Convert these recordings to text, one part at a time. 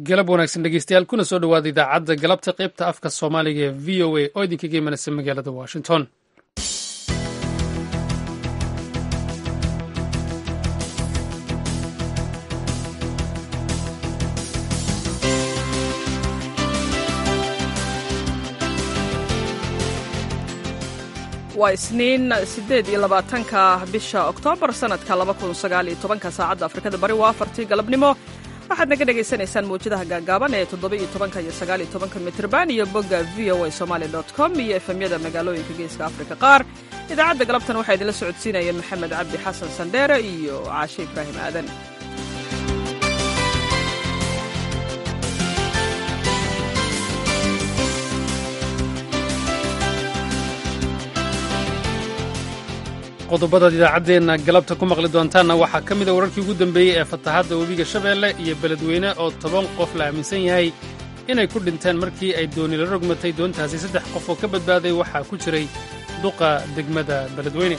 galab wanaagsan dhegeystayaal kuna soo dhowaada idaacadda galabta qaybta afka soomaaliga ee v o a oo idinkaga imanaysa magaalada washington waa isniin siddeed iyo labaatanka bisha oktoobar sannadka laba kun sagaal iyo tobanka saacadda afrikada bari waa afartii galabnimo waxaad naga dhagaysanaysaan mawjadaha gaagaaban ee toddoba iyo tobanka iyo sagaal iyo tobanka mitrban iyo bogga v o a somaali dot com iyo efemyada magaalooyinka geeska afrika qaar idaacadda galabtan waxaa idinla socodsiinaya maxamed cabdi xasan sandheere iyo caashe ibraahim aadan qodobadaad idaacaddeenna galabta ku maqli doontaanna waxaa ka mida wararkii ugu dambeeyey ee fatahaadda webiga shabeelle iyo beledweyne oo toban qof la aaminsan yahay inay ku dhinteen markii ay dooni la rogmatay doontaasi saddex qof oo ka badbaaday waxaa ku jiray duqa degmada beledweyne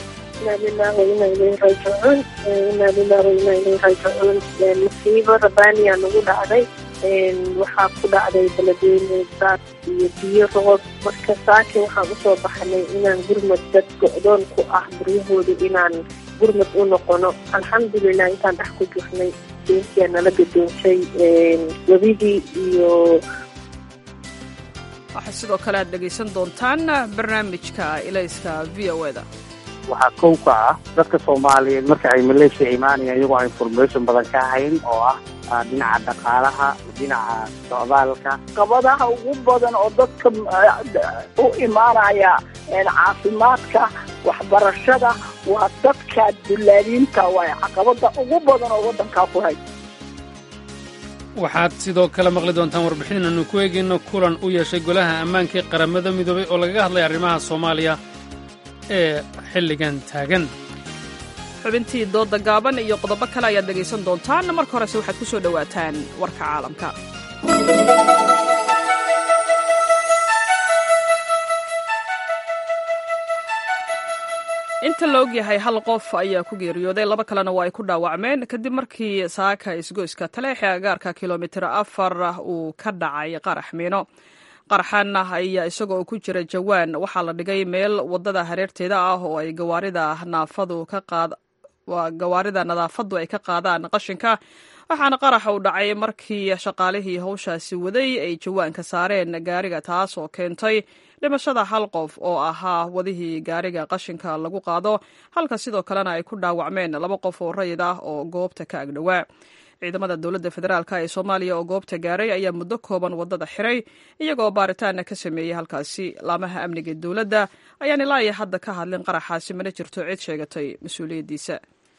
masiibo rabaaniya nagu dhacday waxaa ku dhacday beledweyne daad iyo biyo roob marka saaki waxaan usoo baxnay inaan gurmad dad go-doon ku ah guryahooda inaan gurmad u noqono alxamdulilah intaan dhex ku jirnay doontiyaa nala gadoonshay webigii iyo waxaa sidoo kale aad dhegaysan doontaan barnaamijka ilayska v o da waxaa kow ka ah dadka soomaaliyeed marka ay maleeshiya imaanayaan iyagoo aan information badan ka hayn oo ah dhinaca dhaqaalaha dhinaca socdaalka qabadaha ugu badan oo dadka u imaanaya caafimaadka waxbarashada waa dadka dullaaliinta waay caqabada ugu badan oo waddankaa ku hay waxaad sidoo kale maqli doontaan warbixin aanu ku eegayno kulan u yeeshay golaha ammaanka ee qaramada midoobay oo lagaga hadlay arrimaha soomaaliya ee xilligan taagan xubintii doodda gaaban iyo qodobo kale ayaad dhegaysan doontaan marka horese waxaad ku soo dhowaataan warka caalamka inta la ogyahay hal qof ayaa ku geeriyooday laba kalena waa ay ku dhaawacmeen kadib markii saaka isgoyska taleexe agaarka kilomitir afar uu ka dhacay qarax miino qaraxan ayaa isagoo ku jira jawaan waxaa la dhigay meel wadada hareerteeda ah oo ay gawaarida naafadu ka qaad gawaarida nadaafadu ay ka qaadaan qashinka waxaana qaraxa uu dhacay markii shaqaalihii howshaasi waday ay jawaanka saareen gaariga taas oo keentay dhimashada hal qof oo ahaa wadihii gaariga qashinka lagu qaado halka sidoo kalena ay ku dhaawacmeen laba qof oo rayid ah oo goobta ka agdhowaa ciidamada dowladda federaalk ee soomaaliya oo goobta gaaray ayaa muddo kooban wadada xiray iyagoo baaritaana ka sameeyey halkaasi laamaha amniga ee dowladda ayaan ilaa iyo hadda ka hadlin qaraxaasi mana jirto cid sheegatay mas-uuliyaddiisa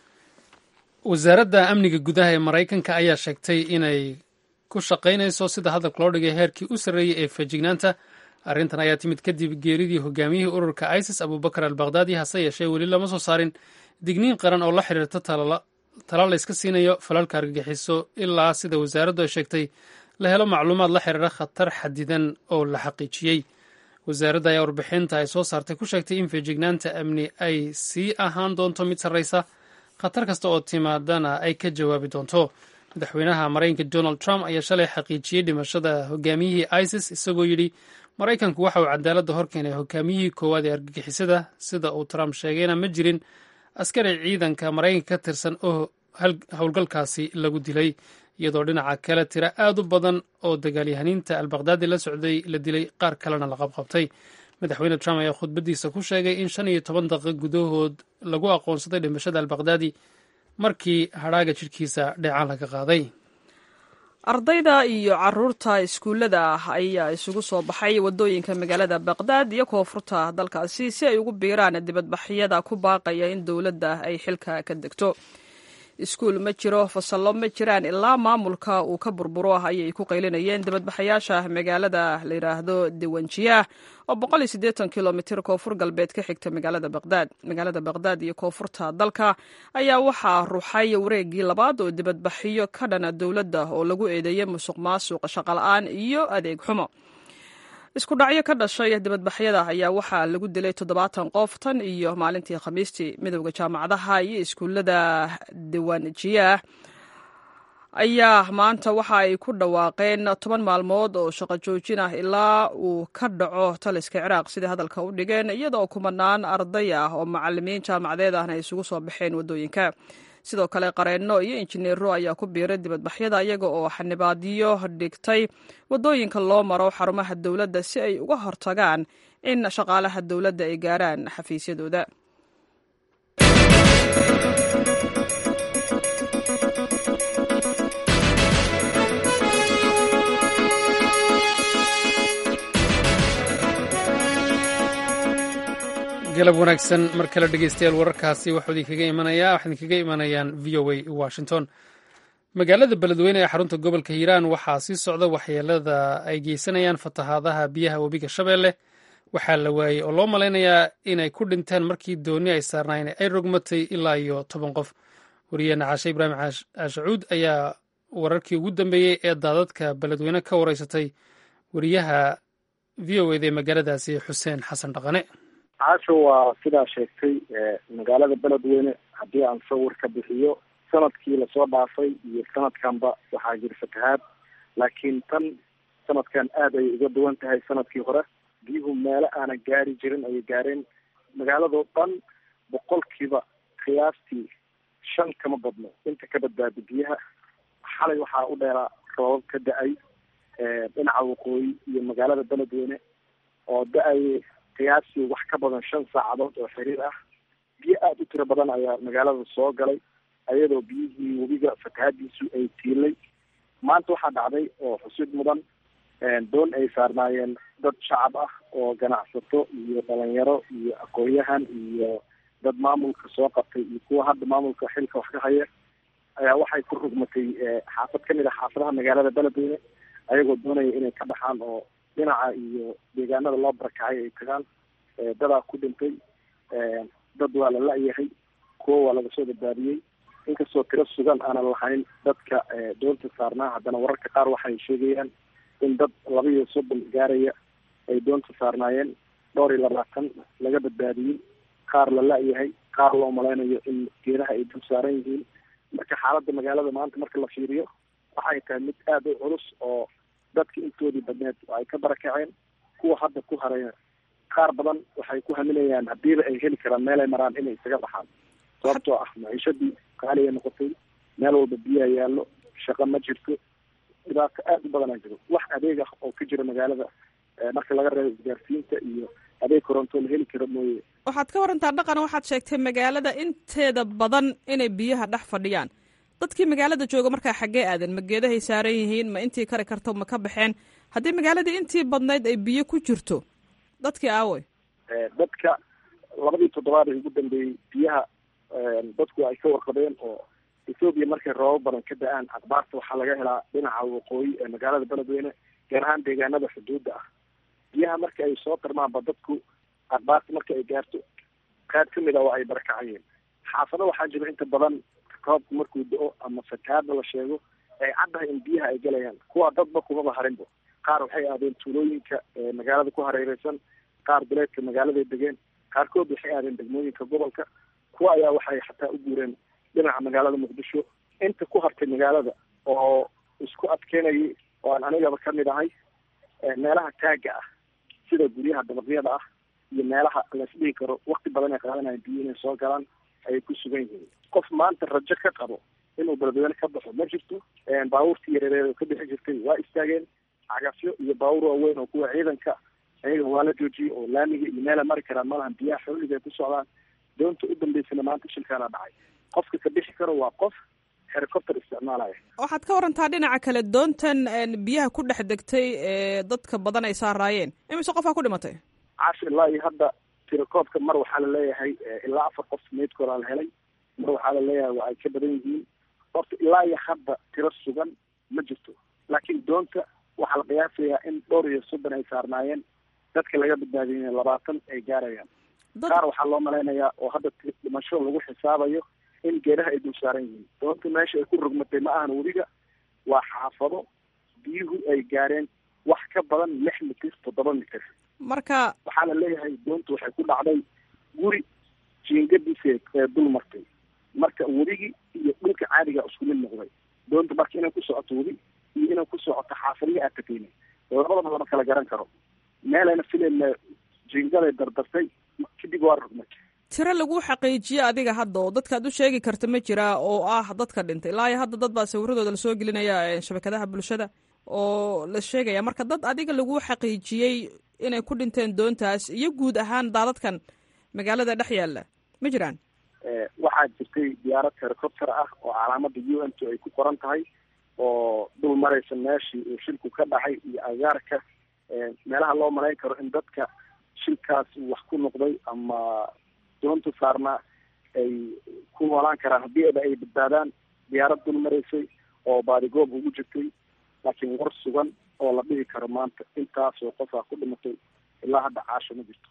wasaaradda amniga gudaha ee maraykanka ayaa sheegtay inay ku shaqaynayso sida hadalka loo dhigay heerkii u sarreeyey ee feejignaanta arrintan ayaa timid kadib geeridii hogaamiyihii ururka isis abubakar al bakhdadi hase yeeshee weli lama soo saarin digniin qaran oo la xiriirta tala layska siinayo falalka argagixiso ilaa sida wasaaraddu ay sheegtay la helo macluumaad la xiriira khatar xadidan oo la xaqiijiyey wasaaradda ayaa warbixinta ay soo saartay ku sheegtay in feejignaanta amni ay sii ahaan doonto mid sarraysa khatar kasta oo timaadana ay ka jawaabi doonto madaxweynaha maraykanka donald trump ayaa shalay xaqiijiyey dhimashada hogaamiyihii isis isagoo yidhi maraykanku waxa uu cadaaladda hor keenay hogaamiyihii koowaad ee argagixisada sida uu trump sheegayna ma jirin askari ciidanka maraykanka ka tirsan oo howlgalkaasi lagu dilay iyadoo dhinaca kale tira aad u badan oo dagaalyahaniinta albakhdadi la socday la dilay qaar kalena la qabqabtay madaxweyne trump ayaa khudbaddiisa ku sheegay in shan iyo toban daqiiq gudahood lagu aqoonsaday dhimashada albakhdadi markii hadhaaga jidhkiisa dheecaan laga qaaday ardayda iyo caruurta iskuullada ah ayaa isugu soo baxay waddooyinka magaalada baqdaad iyo koonfurta dalkaasi si ay ugu biiraan dibadbaxyada ku baaqaya in dowladda ay xilka ka degto iskuul ma jiro fasallo ma jiraan ilaa maamulka uu ka burburo ayay ku qaylinayeen dibadbaxayaasha magaalada la yidhaahdo diwanjiyaah oo kilomitir koonfur galbeed ka xigta magaalada baqdaad magaalada baqdaad iyo koonfurta dalka ayaa waxaa ruuxay wareegii labaad oo dibadbaxyo ka dhana dowladda oo lagu eedeeyey musuq maasuq shaqola'aan iyo adeeg xumo isku dhacyo ka dhashay dibadbaxyada ayaa waxaa lagu dilay toddobaatan qof tan iyo maalintii khamiistii midowda jaamacadaha iyo iskuullada diwanjiyaah ayaa maanta waxa ay ku dhawaaqeen toban maalmood oo shaqo joojin ah ilaa uu ka dhaco taliska ciraaq sidai hadalka u dhigeen iyadaoo kumanaan arday ah oo macalimiin jaamacadeed ahna ay isugu soo baxeen waddooyinka sidoo kale qareenno iyo injineero ayaa ku biiray dibadbaxyada iyaga oo xanibaadyo dhigtay waddooyinka loo maro xarumaha dowladda si ay uga hortagaan in shaqaalaha dowladda ay gaaraan xafiisyadooda galab wanaagsan mar kale dhegeystayaal wararkaasi waxuu idinkaga imanayaa waxaa idinkaga imanayaan v o a washington magaalada beledweyne ee xarunta gobolka hiiraan waxaa sii socda waxyeelada ay geysanayaan fatahaadaha biyaha webiga shabeelle waxaa la waayey oo loo malaynayaa inay ku dhinteen markii dooni ay saarnaayeen ay rogmatay ilaa iyo toban qof wariyeena caashe ibraahim caashacuud ayaa wararkii ugu dambeeyey ee daadadka beledweyne ka wareysatay wariyaha v o eda ee magaaladaasi xuseen xasan dhaqane caasho waa sidaa sheegtay magaalada beledweyne haddii aan sawir ka bixiyo sanadkii lasoo dhaafay iyo sanadkanba waxaa jira fatahaad laakiin tan sanadkan aada ayay uga duwan tahay sanadkii hore biyuhu meelo aanan gaari jirin ayay gaareen magaaladoo dhan boqolkiiba qiyaastii shan kama badno inta ka badbaada biyaha xalay waxaa u dheeraa roobab ka da-ay dhinaca waqooyi iyo magaalada beledweyne oo da-ay qiyaastii wax ka badan shan saacadood oo xiriir ah biyo aada u tiro badan ayaa magaalada soo galay ayadoo biyihii webiga fatahaadiisu ay tiilay maanta waxaa dhacday oo xusid mudan doon ay saarnaayeen dad shacab ah oo ganacsato iyo dhalinyaro iyo aqoon-yahan iyo dad maamulka soo qabtay iyo kuwa hadda maamulka xilka wax ka haya ayaa waxay ku rugmatay xaafad kamid ah xaafadaha magaalada beledweyne ayagoo doonaya inay ka baxaan oo dhinaca iyo deegaanada loo barakacay ay tagaan dadaa ku dhintay dad waa la la-yahay kuwo waa laga soo badbaadiyey inkastoo tiro sugan aanan lahayn dadka doonta saarnaa haddana wararka qaar waxay sheegayaan in dad laba iyo soddon gaaraya ay doonta saarnaayeen dhowr iyo labaatan laga badbaadiyey qaar la la-yahay qaar loo malaynayo in geeraha ay dul saaran yihiin marka xaaladda magaalada maanta marka la fiiriyo waxay tahay mid aada u culus oo dadka intoodii badneed ay ka barakaceen kuwa hadda ku haraya qaar badan waxay ku haminayaan hadiiba ay heli karaan meel ay maraan inay isaga baxaan sababtoo ah maciishadii qaaliya noqotay meel walba biyaha yaallo shaqo ma jirto dhibaato aada u badanaa jiro wax adeeg ah oo ka jira magaalada marka laga reebo isgaarsiinta iyo adeeg koronto la heli karo mooye waxaad ka warantaa dhaqan waxaad sheegtay magaalada inteeda badan inay biyaha dhex fadhiyaan dadkii magaalada jooga markaa xaggee aadan ma geedahay saaran yihiin ma intii kari karto ma ka baxeen haddii magaaladii intii badnayd ay biyo ku jirto dadkii aawey dadka labadii toddobaad ee ugu dambeeyey biyaha dadku ay ka warqabeen oo ethoobiya markay roobab badan ka da-aan akhbaarta waxaa laga helaa dhinaca waqooyi ee magaalada beledweyne gaar ahaan deegaanada xuduudda ah biyaha marka ay soo tarmaanba dadku akhbaarta marka ay gaarto qaad kamid a oo ay barakacayeen xaafado waxaa jira inta badan roobku markuu da-o ama fatahaadna la sheego ay caddahay in biyaha ay galayaan kuwa dadba kumaba harinbo qaar waxay aadeen tuulooyinka magaalada ku hareereysan qaar duleedka magaaladay degeen qaarkood waxay aadeen degmooyinka gobolka kuwa ayaa waxay xataa u guureen dhinaca magaalada muqdisho inta ku hartay magaalada oo isku adkeynayay oo aan anigaba kamid ahay meelaha taaga ah sida guryaha dabaqyada ah iyo meelaha laisdhihi karo wakti badan ay qaadanayan biyo inay soo galaan ayay ku sugan yihiin qof maanta rajo ka qabo inuu beledweyne ka baxo ma jirto baabuurtii yareereed oo ka bixi jirtay waa istaageen cagafyo iyo baabuur waaweyn oo kuwa ciidanka ayaga waa la joojiyey oo laamiga iyo meela mari karaan malahan biyaha xooliga ay ku socdaan doonta u dambeysana maanta shilkaana dhacay qofka ka bixi karo waa qof helicopter isticmaalaya waxaad ka warantaa dhinaca kale doontan biyaha ku dhex degtay ee dadka badan ay saaraayeen imise qofaa ku dhimatay caashi ilaa iyo hadda tirakoobka mar waxaa la leeyahay ilaa afar qof meydkoodaa la helay mar waxaa la leeyahay waa ay ka badan yihiin horta ilaa iyo hadda tiro sugan ma jirto laakiin doonta waxaa la qiyaasayaa in dhowr iyo soddon ay saarnaayeen dadka laga badbaadiyay labaatan ay gaarayaan qaar waxaa loo malaynayaa oo hadda dhimasho lagu xisaabayo in geedaha ay dul saaran yihiin doonta meesha ay ku rogmatay ma ahan weliga waa xaafado biyuhu ay gaareen wax ka badan lix mitir toddoba mitir marka waxaa la leeyahay doonta waxay ku dhacday guri jiingadiisa ee dul martay marka weligii iyo dhulka caadiga isku mid noqday doonta marka inay ku socoto weli iyo inay ku socoto xaafadihii aad tageyna labadaba lama kala garan karo meelayna filayna jingaday dardartay kadib waa rugmay tiro lagu xaqiijiye adiga hadda oo dadkaad u sheegi karta ma jiraa oo ah dadka dhintay ilaa iyo hadda dad baa sawiradooda lasoo gelinaya shabakadaha bulshada oo la sheegaya marka dad adiga lagu xaqiijiyey inay ku dhinteen doontaas iyo guud ahaan daadadkan magaalada dhex yaalla ma jiraan waxaa jirtay diyaarad helicopter ah oo calaamada u n t ay ku qoran tahay oo dul maraysa meeshii uu shilku ka dhacay iyo agaarka meelaha loo malayn karo in dadka shilkaas wax ku noqday ama doonta saarnaa ay ku noolaan karaan haddii aba ay badbaadaan diyaarad dul maraysay oo baadigoob ugu jirtay laakiin war sugan oo la dhihi karo maanta intaasoo qofaa ku dhimatay ilaa hadda caasho ma jirto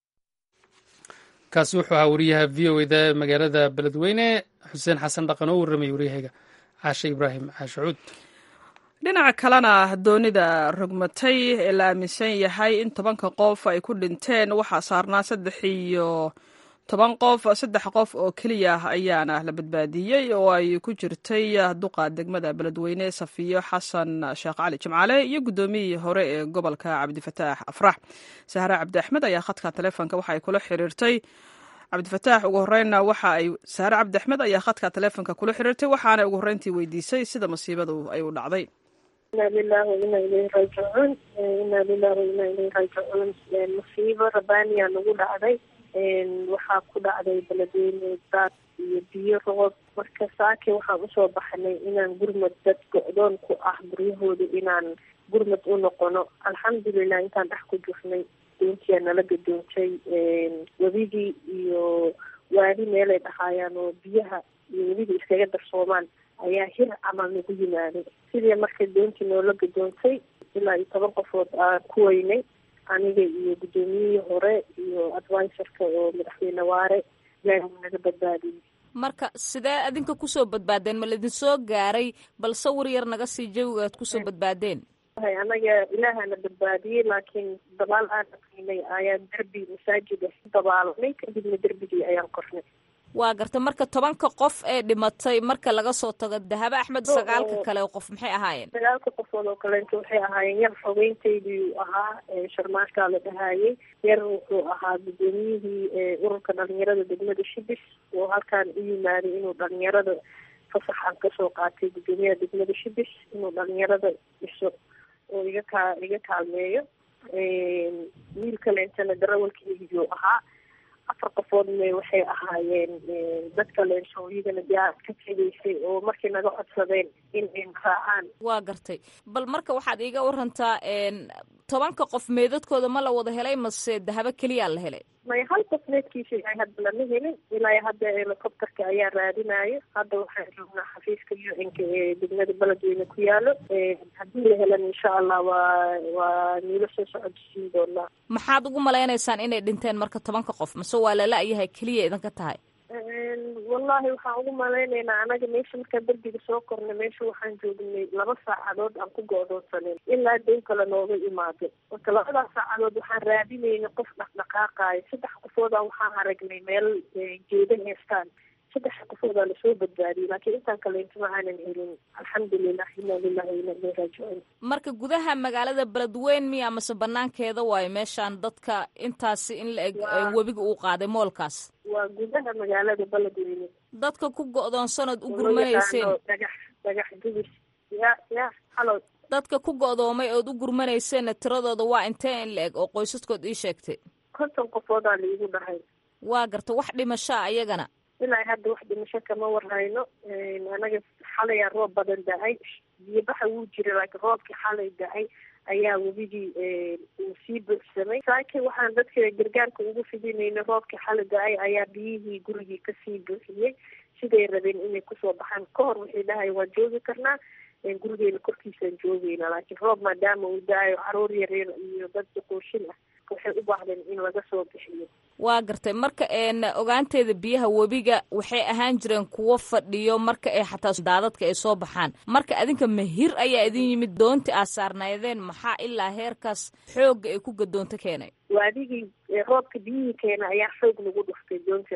kaasi wuxuu ahaa wariyaha v o eda magaalada beledweyne xuseen xasan dhaqan oo warramay waryahayga caashe ibraahim caashe cuud dhinaca kalena doonida rogmatay ee la aaminsan yahay in tobanka qof ay ku dhinteen waxaa saarnaa saddex iyo toban qof saddex qof oo keliya ayaana la badbaadiyey oo ay ku jirtay duqa degmada beledweyne safiyo xasan sheekh cali jimcaale iyo guddoomiyihii hore ee gobolka cabdifataax afrax sahre cabdi axmed ayaa khadka taleefonka waxa ay kula xiriirtay cabdifataax ugu horreynna waxa ay sahre cabdi axmed ayaa khadka taleefonka kula xiriirtay waxaana ugu horreyntii weydiisay sida masiibadu ay u dhacday ina lilahi waina ilayhi raajicuun ina lilahi waina ilayhi raajicuun masiibo rabaaniya nagu dhacday waxaa ku dhacday beledweyne daad iyo biyo roob marka saake waxaan usoo baxnay inaan gurmad dad go-doon ku ah guryahooda inaan gurmad u noqono alxamdulilah intaan dhex ku jirnay doontiyaa nala gadoontay webigii iyo waadi meelay dhahaayaan oo biyaha iyo webigii iskaga darsoomaan ayaa hir camal nagu yimaaday sidii marka doontii noola gadoontay ilaa iyo toban qofood aan ku weynay aniga iyo guddoomiyihii hore iyo advisorka oo madaxweyne waare ilaahi naga badbaadiyey marka sidee adinka kusoo badbaadeen ma laidin soo gaaray bal sawir yar naga sii jawiga aad kusoo badbaadeen anaga ilaahana badbaadiyey laakiin dabaal aan aqinay ayaan derbi masaajid ah dabaalanay kadibna derbigii ayaan kornay waa garta marka tobanka qof ee dhimatay marka laga soo tago dahabo axmed sagaalka kale qof maxay ahaayeen sagaalka qofood oo kaleento waxay ahaayeen yar xogeyntaydii ahaa sharmaashkaa la dhahaayey yar wuxuu ahaa guddoomiyihii ururka dhalinyarada degmada shibis oo halkaan u yimaaday inuu dhalinyarada fasaxan kasoo qaatay guddoomiyaha degmada shibis inuu dhalinyarada dhiso oo iga kaa iga kaalmeeyo wiil kaleentana darawalkeygiyuu ahaa afar qofoodna waxay ahaayeen dad kaleento iyagana diyaarad ka tegaysay oo markay naga codsadeen in ay raacaan waa gartay bal marka waxaad iiga warantaa tobanka qof meedadkooda ma la wada helay mase dahabo keliyaa la helay may hal qof meedkiisa ay hadda lama helin ilaa hadda helicopterka ayaa raadinayo hadda waxaan joognaa xafiiska u n ka ee degmada beledweyne ku yaalo haddii la helan insha allah waa waa niilo soo socodsiin doonaa maxaad ugu malaynaysaan inay dhinteen marka tobanka qof mase waa lala yahay keliya idinka tahay wallahi waxaan ugu malaynaynaa anaga meesha markaan derbiga soo kornay meesha waxaan joognay laba saacadood aan ku go-doonsaneyn ilaa doon kale nooga imaado marka labadaas saacadood waxaan raadinaynay qof dhaqdhaqaaqaayo saddex qofoodaa waxaan aragnay meel geeda heestaan saddex qofoodaa lasoo badbaadiyey laakiin intaan kaleento ma aanan helin alxamdulilah ina lilahi ina ilay raajicuun marka gudaha magaalada beledweyn miya mase banaankeeda waayo meeshaan dadka intaasi in la eg webiga uu qaaday moolkaas waa gudaha magaalada beledweyne dadka ku go-doonsanood u gurmanayseen dhagax dhagax gubis ya ya halo dadka ku go-doomay ood u gurmanayseenna tiradooda waa intee in la eg oo qoysaskood ii sheegtay konton qofoodaa laigu dhahay waa garta wax dhimashaa ayagana ilaa hadda wax dhimasho kama warhayno anaga xalayaa roob badan da-ay biyobaxa wuu jira laakiin roobkii xalay da-ay ayaa webigii uu sii buuxsamay saaki waxaan dadka gargaarka ugu fidinayna roobkii xalay da-ay ayaa biyihii gurigii kasii buuxiyey siday rabeen inay kusoo baxaan ka hor waxay dhahay waan joogi karnaa gurigeena korkiisaan joogeyna laakiin roob maadaama uu da-ayo caruur yaryar iyo dad duquushin ah waxay u baahdeen in laga soo bixiyo waa gartay marka ogaanteeda biyaha webiga waxay ahaan jireen kuwo fadhiyo marka ay xataa daadadka ay soo baxaan marka adinka mahir ayaa idin yimid doontii aad saarnaydeen maxaa ilaa heerkaas xoogga ay ku gadoonto keenay waadigii roobka biyihii keena ayaa xoog lagu dhuftay doonta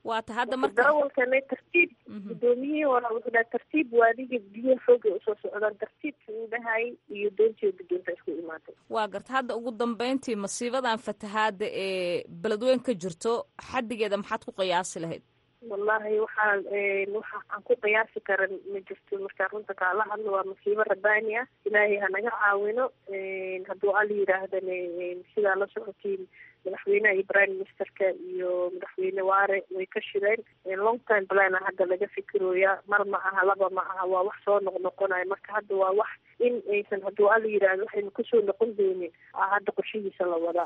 waata hadda marka darawalkana tartiib gudoomiyihii hore wuxuu dhaha tartiib waadiga biyo xoogay usoo socdaan tartiibkii uu dhahayay iyo doontii gudoonta isku imaatay waa garta hadda ugu dambeyntii masiibadan fatahaada ee beledweyn ka jirto xaddigeeda maxaad ku qiyaasi lahayd wallahi waxaa waxa aan ku qiyaasi karan ma jirto markaa runta kaala hadlo waa masiibo rabbaani ah ilaahay hanaga caawino hadduu alla yidhaahdana sidaa la socotiin madaxweynaha iyo prime ministerka iyo madaxweyne waare way ka shireen long time plan a hadda laga fikirooya mar ma aha laba ma aha waa wax soo noqnoqonayo marka hadda waa wax in aysan hadduu alla yidhaahdo waxaynu kusoo noqon doonin hadda qorshihiisa la wadaa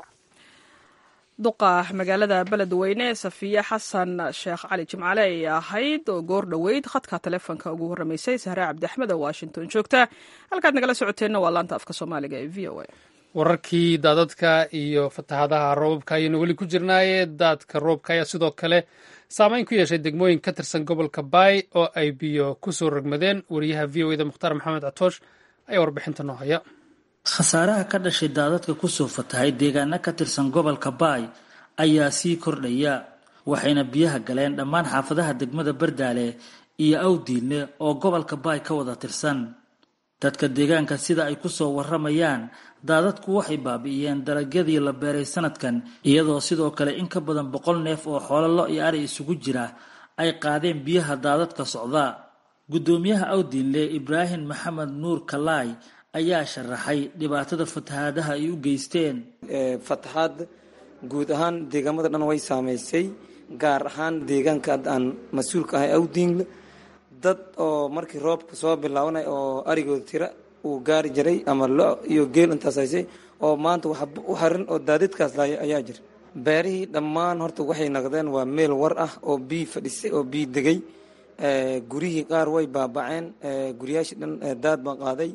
duqa magaalada beledweyne safiye xasan sheekh cali jimcale ay ahayd oo goor dhoweyd khadka taleefonka ugu warramaysay sahre cabdi axmed oo washington joogta halkaad nagala socoteenna waa laanta afka soomaaliga ee v o a wararkii daadadka iyo fatahaadaha roobabka ayaynu weli ku jirnaaye daadka roobka ayaa sidoo kale saameyn ku yeeshay degmooyin ka tirsan gobolka baay oo ay biyo ku soo rogmadeen wariyaha v o eda mukhtaar maxamed catoosh ayaa warbixinta noo haya khasaaraha ka dhashay daadadka kusoo fatahay deegaano ka tirsan gobolka baay ayaa sii kordhaya waxayna biyaha galeen dhammaan xaafadaha degmada bardaale iyo awdiinle oo gobolka baay ka wada tirsan dadka deegaanka sida ay kusoo waramayaan daadadku waxay baabi'iyeen dalagyadii la beeray sanadkan iyadoo sidoo kale in ka badan boqol neef oo xoolo lo iyo ari isugu jira ay qaadeen biyaha daadadka socda guddoomiyaha awdiinle ibraahim maxamed nuur kalaay ayaa sharaxay dhibaatada fatahaadaha ay u geysteen fatahaad guud ahaan deegaamada dhan way saamaysay gaar ahaan deegaanka hadda aan mas-uulka ahay awdiinle dad oo markii roobka soo bilaabanay oo arigooda tira uu gaari jiray ama lo iyo geel intaas haysay oo maanta wax u harin oo daadidkaas laaya ayaa jira beerihii dhammaan horta waxay naqdeen waa meel war ah oo bii fadhisay oo bii degay guryihii qaar way baabaceen guryaashii dhan daad baa qaaday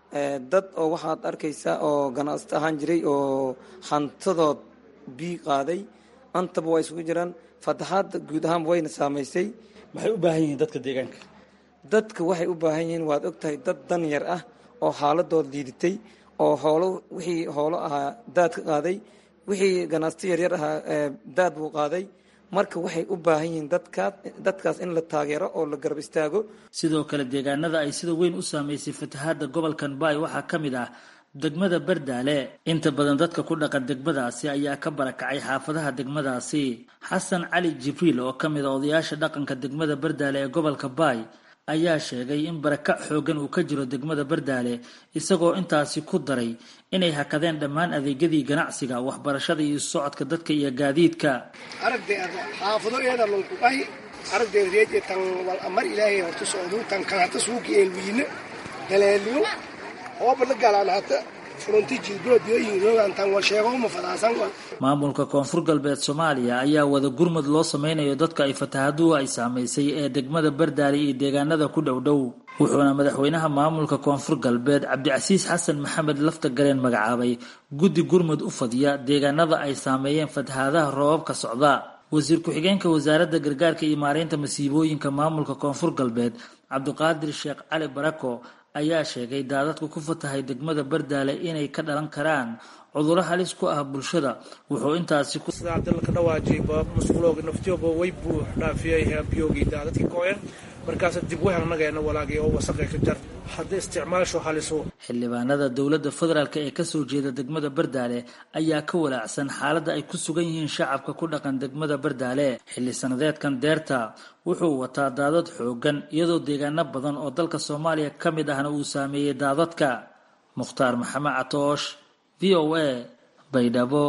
dad oo waxaad arkaysaa oo ganacsato ahaan jiray oo hantadood bii qaaday antaba waa isugu jiraan fataxaadda guud ahaanba wayna saamaysay maxay u baahan yihiin dadka deegaanka dadka waxay u baahan yihiin waad ogtahay dad dan yar ah oo xaaladood liidatay oo hoolo wixii hoolo ahaa daad ka qaaday wixii ganacsato yaryar ahaa daad buu qaaday marka waxay u baahan yihiin dadkaas dadkaas in la taageero oo la garab istaago sidoo kale deegaanada ay sida weyn u saameysay fatahaadda gobolkan baay waxaa ka mid ah degmada bardaale inta badan dadka ku dhaqan degmadaasi ayaa ka barakacay xaafadaha degmadaasi xasan cali jibriil oo ka mid a odayaasha dhaqanka degmada bardaale ee gobolka baay ayaa sheegay in barakac xoogan uu ka jiro degmada bardaale isagoo intaasi ku daray inay hakadeen dhammaan adeegyadii ganacsiga waxbarashada iyo socodka dadka iyo gaadiidka aragdeeda xaafado eeda lunkuqahi aragdeeda reeje tan wal amar ilaahay horta socdu tan kan hata suuki eelwiine daleeliyo ooba la galaan hata furunti jilboodiyoyin roogan tan wal sheego uma fadaasan wal maamulka koonfur galbeed soomaaliya ayaa wada gurmud loo sameynayo dadka ay fatahaaduhu ay saamaysay ee degmada bardaale iyo deegaanada ku dhow dhow wuxuuna madaxweynaha maamulka koonfur galbeed cabdicasiis xasan maxamed lafta galeen magacaabay guddi gurmud u fadhiya deegaanada ay saameeyeen fatahaadaha roobabka socda wasiir ku-xigeenka wasaaradda gargaarka iyo maareynta masiibooyinka maamulka koonfur galbeed cabdiqaadir sheekh cali barako ayaa sheegay daadadku ku fatahay degmada bardaale inay ka dhalan karaan cuduro halis ku ah bulshada wuxuu intaasi ku dalka dhawaajiyba masquulooga naftiyooba way buux dhaafiyay biyogii daadadkii kooyan markaas dib u helnageena walaagii oo wasaqay ka jar haddii isticmaasho haliso xildhibaanada dowladda federaalk ee kasoo jeeda degmada bardaale ayaa ka walaacsan xaaladda ay ku sugan yihiin shacabka ku dhaqan degmada bardaale xilli sanadeedkan deerta wuxuu wataa daadad xoogan iyadoo deegaano badan oo dalka soomaaliya ka mid ahna uu saameeyey daadadka mukhtaar maxamed catoosh v o a baydhabo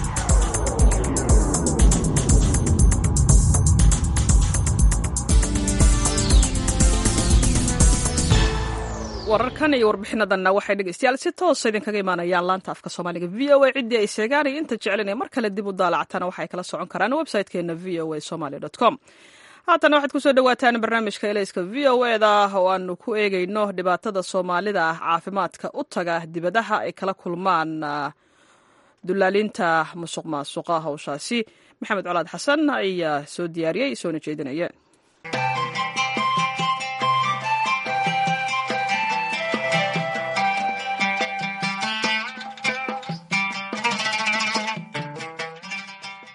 wararkan iyo warbixinadanna waxay dhegeystayaal si toosa idinkaga imaanayaan laanta afka soomaaliga v o a ciddii ay sheegaan iyo inta jeclinaya mar kale dib u daalacatana waxay kala socon karaan website-keena v o a somaly com haatana waxaad kusoo dhawaataan barnaamijka elayska v o eda oo aanu ku eegayno dhibaatada soomaalida ah caafimaadka u taga dibadaha ay kala kulmaan dulaalinta musuq maasuqa hawshaasi maxamed colaad xasan ayaa soo diyaariyey soona jeedinaya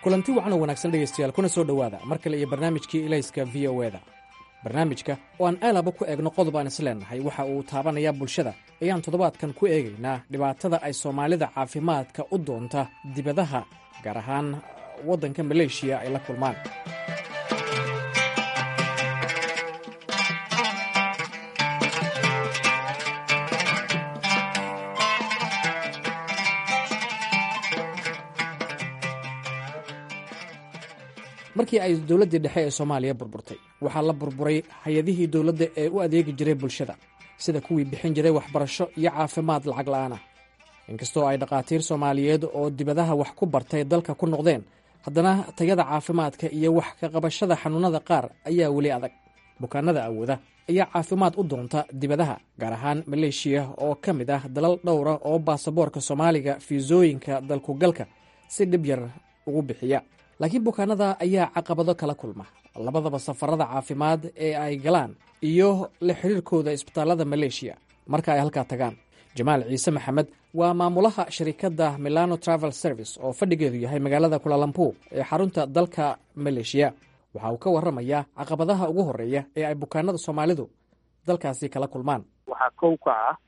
kulanti wacan oo wanaagsan dhegaystayaal kuna soo dhowaada mar kale iyo barnaamijkii ilayska v o eda barnaamijka oo aan aalaba ku eegno qodob aan isleennahay waxa uu taabanayaa bulshada ayaan toddobaadkan ku eegaynaa dhibaatada ay soomaalida caafimaadka u doonta dibadaha gaar ahaan waddanka maleeshiya ay la kulmaan markii ay dowladdii dhexe ee soomaaliya burburtay waxaa la burburay hay-adihii dowladda ee u adeegi jiray bulshada sida kuwii bixin jiray waxbarasho iyo caafimaad lacag la'aana inkastoo ay dhakhaatiir soomaaliyeed oo dibadaha wax ku bartay dalka ku noqdeen haddana tayada caafimaadka iyo wax ka qabashada xanuunnada qaar ayaa weli adag bukaanada awooda ayaa caafimaad u doonta dibadaha gaar ahaan maleeshiya oo ka mid ah dalal dhowra oo baasaboorka soomaaliga fiisooyinka dalkugalka si dhib yar ugu bixiya laakiin bukaanada ayaa caqabado kala kulma labadaba safarada caafimaad ee ay galaan iyo la xiriirkooda isbitaallada maleeshiya marka ay halkaa tagaan jamaal ciise maxamed waa maamulaha sharikadda milano travel service oo fadhigeedu yahay magaalada kulalampuur ee xarunta dalka maleeshiya waxa uu ka warramayaa caqabadaha ugu horreeya ee ay bukaanada soomaalidu dalkaasi kala kulmaan waxaa kow ka ah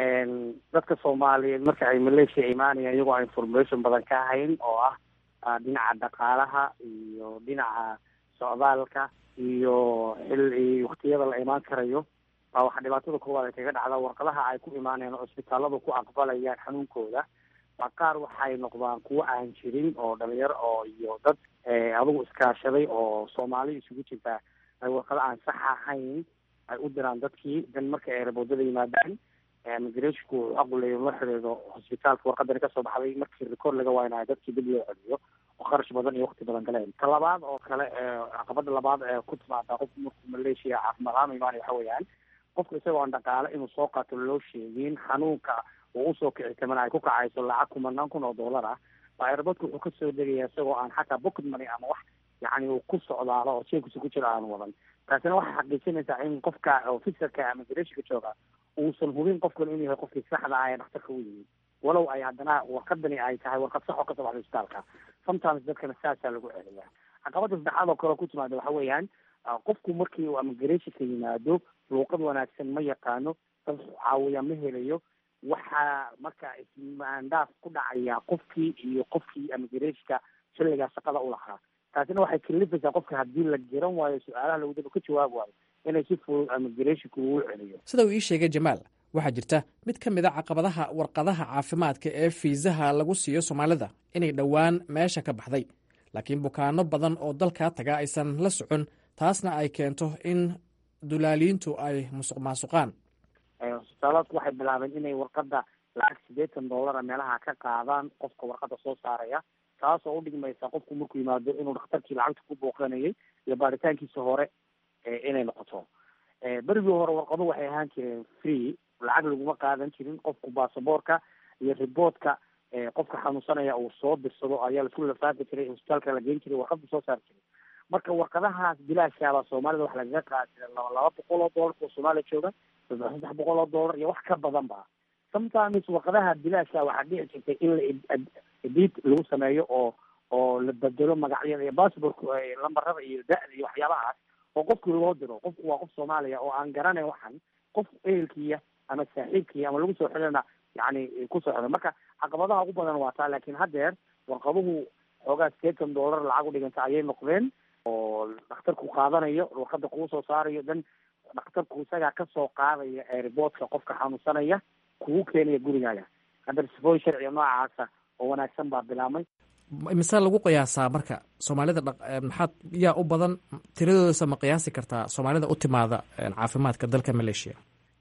dadka soomaaliyeed marka ay maleeshiya imaanayaan iyagoo aan information badan ka hayn oo ah dhinaca dhaqaalaha iyo dhinaca socdaalka iyo xilli waktiyada la imaan karayo baa waxaa dhibaatada koowaad ay kaga dhacdaa warqadaha ay ku imaanayaan oo isbitaalladu ku aqbalayaan xanuunkooda baa qaar waxay noqdaan kuwo aan jirin oo dhalinyaro oo iyo dad adugu iskaashaday oo soomaali isugu jirtaa ay warqado aan sax ahayn ay u diraan dadkii dan marka ay raboodada yimaadaan migrashinku wuxuu aquleeyo la xidhiidho hosbitaalka warqadani kasoo baxday markii record laga waaynayo dadkii dib loo celiyo oo kharash badan iyo wakti badan galeen ta labaad oo kale caqabada labaad ee ku timaada qofku markuu maleeshiya caafimaad ahaan imaanaya waxa weeyaan qofka isagoo aan dhaqaale inuu soo qaato loo sheegin xanuunka uu usoo kici tamana ay ku kacayso lacag kumanaan kun oo dollar ah baa airportka wuxuu kasoo degaya isagoo aan xataa pocket money ama wax yacni uu ku socdaalo oo jeebkiisa ku jiro aan wadan taasina waxay xaqiijinaysaa in qofka officerka ama migrashonka jooga uusan hubin qofkan inuu yahay qofkii saxda ah ee dhakhtarka u yimid walow ay haddana warqadani ay tahay warqad sax oo kasoo baxda isbitaalka sometimes dadkana saasaa lagu celiyaa caqabada saddexaad oo kale oo ku timaada waxa weeyaan qofku markii uu amigrashonka yimaado luuqad wanaagsan ma yaqaano dad caawiya ma helayo waxaa marka ismaandaaf ku dhacaya qofkii iyo qofkii amigrashonka xilligaa shaqada u lahaa taasina waxay kalifaysaa qofka haddii la garan waayo su-aalaha lagudaba ka jawaab waayo inay si fudud amigrashonka ugu celiyo sida uu ii sheegay jamaal waxaa jirta mid ka mid a caqabadaha warqadaha caafimaadka ee fiisaha lagu siiyo soomaalida inay dhowaan meesha ka baxday laakiin bukaano badan oo dalkaa taga aysan la socon taasna ay keento in dulaaliintu ay musuq maasuqaan hosbitaaladku waxay bilaabeen inay warqada lacag siddeetan dollara meelaha ka qaadaan qofka warqada soo saaraya taasoo udhigmaysa qofku markuu yimaado inuu dhakhtarkii lacagta ku booqanayay iyo baaritaankiisa hore inay noqoto berigii hore warqadu waxay ahaan jireen free lacag laguma qaadan jirin qofku baasaboorka iyo riboodka qofka xanuunsanaya uu soo dirsado ayaa laisku lafaafi jiray hosbitaalka la geyn jiray warqada soo saari jiray marka warqadahaas bilaashaaba soomaalida wax lagaga qaadi jiray laba laba boqol oo dollar oo soomaaliya jooga saddex saddex boqol oo dollar iyo wax ka badan ba sometimes warqadaha bilaashka waxaa dhici jirtay in la edit lagu sameeyo oo oo la bedelo magacyada iyo passportka lambarada iyo da-da iyo waxyaabahaas oo qofkii loo diro qofku waa qof soomaaliya oo aan garanayn waxan qof ehelkiya ama saaxiibkiya ama lagu soo xidhana yani kusoo xidho marka caqabadaha ugu badan waa taa laakiin haddeer warqaduhu xoogaa sideetan dollar lacag u dhiganta ayay noqdeen oo dhakhtarku qaadanayo warqada kuu soo saarayo dan dhakhtarku isagaa kasoo qaadaya airboodka qofka xanuunsanaya kugu keenaya gurigaaga hadda sifooyin sharciga noocaasa oo wanaagsan baa bilaabmay mise lagu qiyaasaa marka soomaalida maxaad yaa u badan tiradoodasa ma qiyaasi kartaa soomaalida u timaada caafimaadka dalka maleeshiya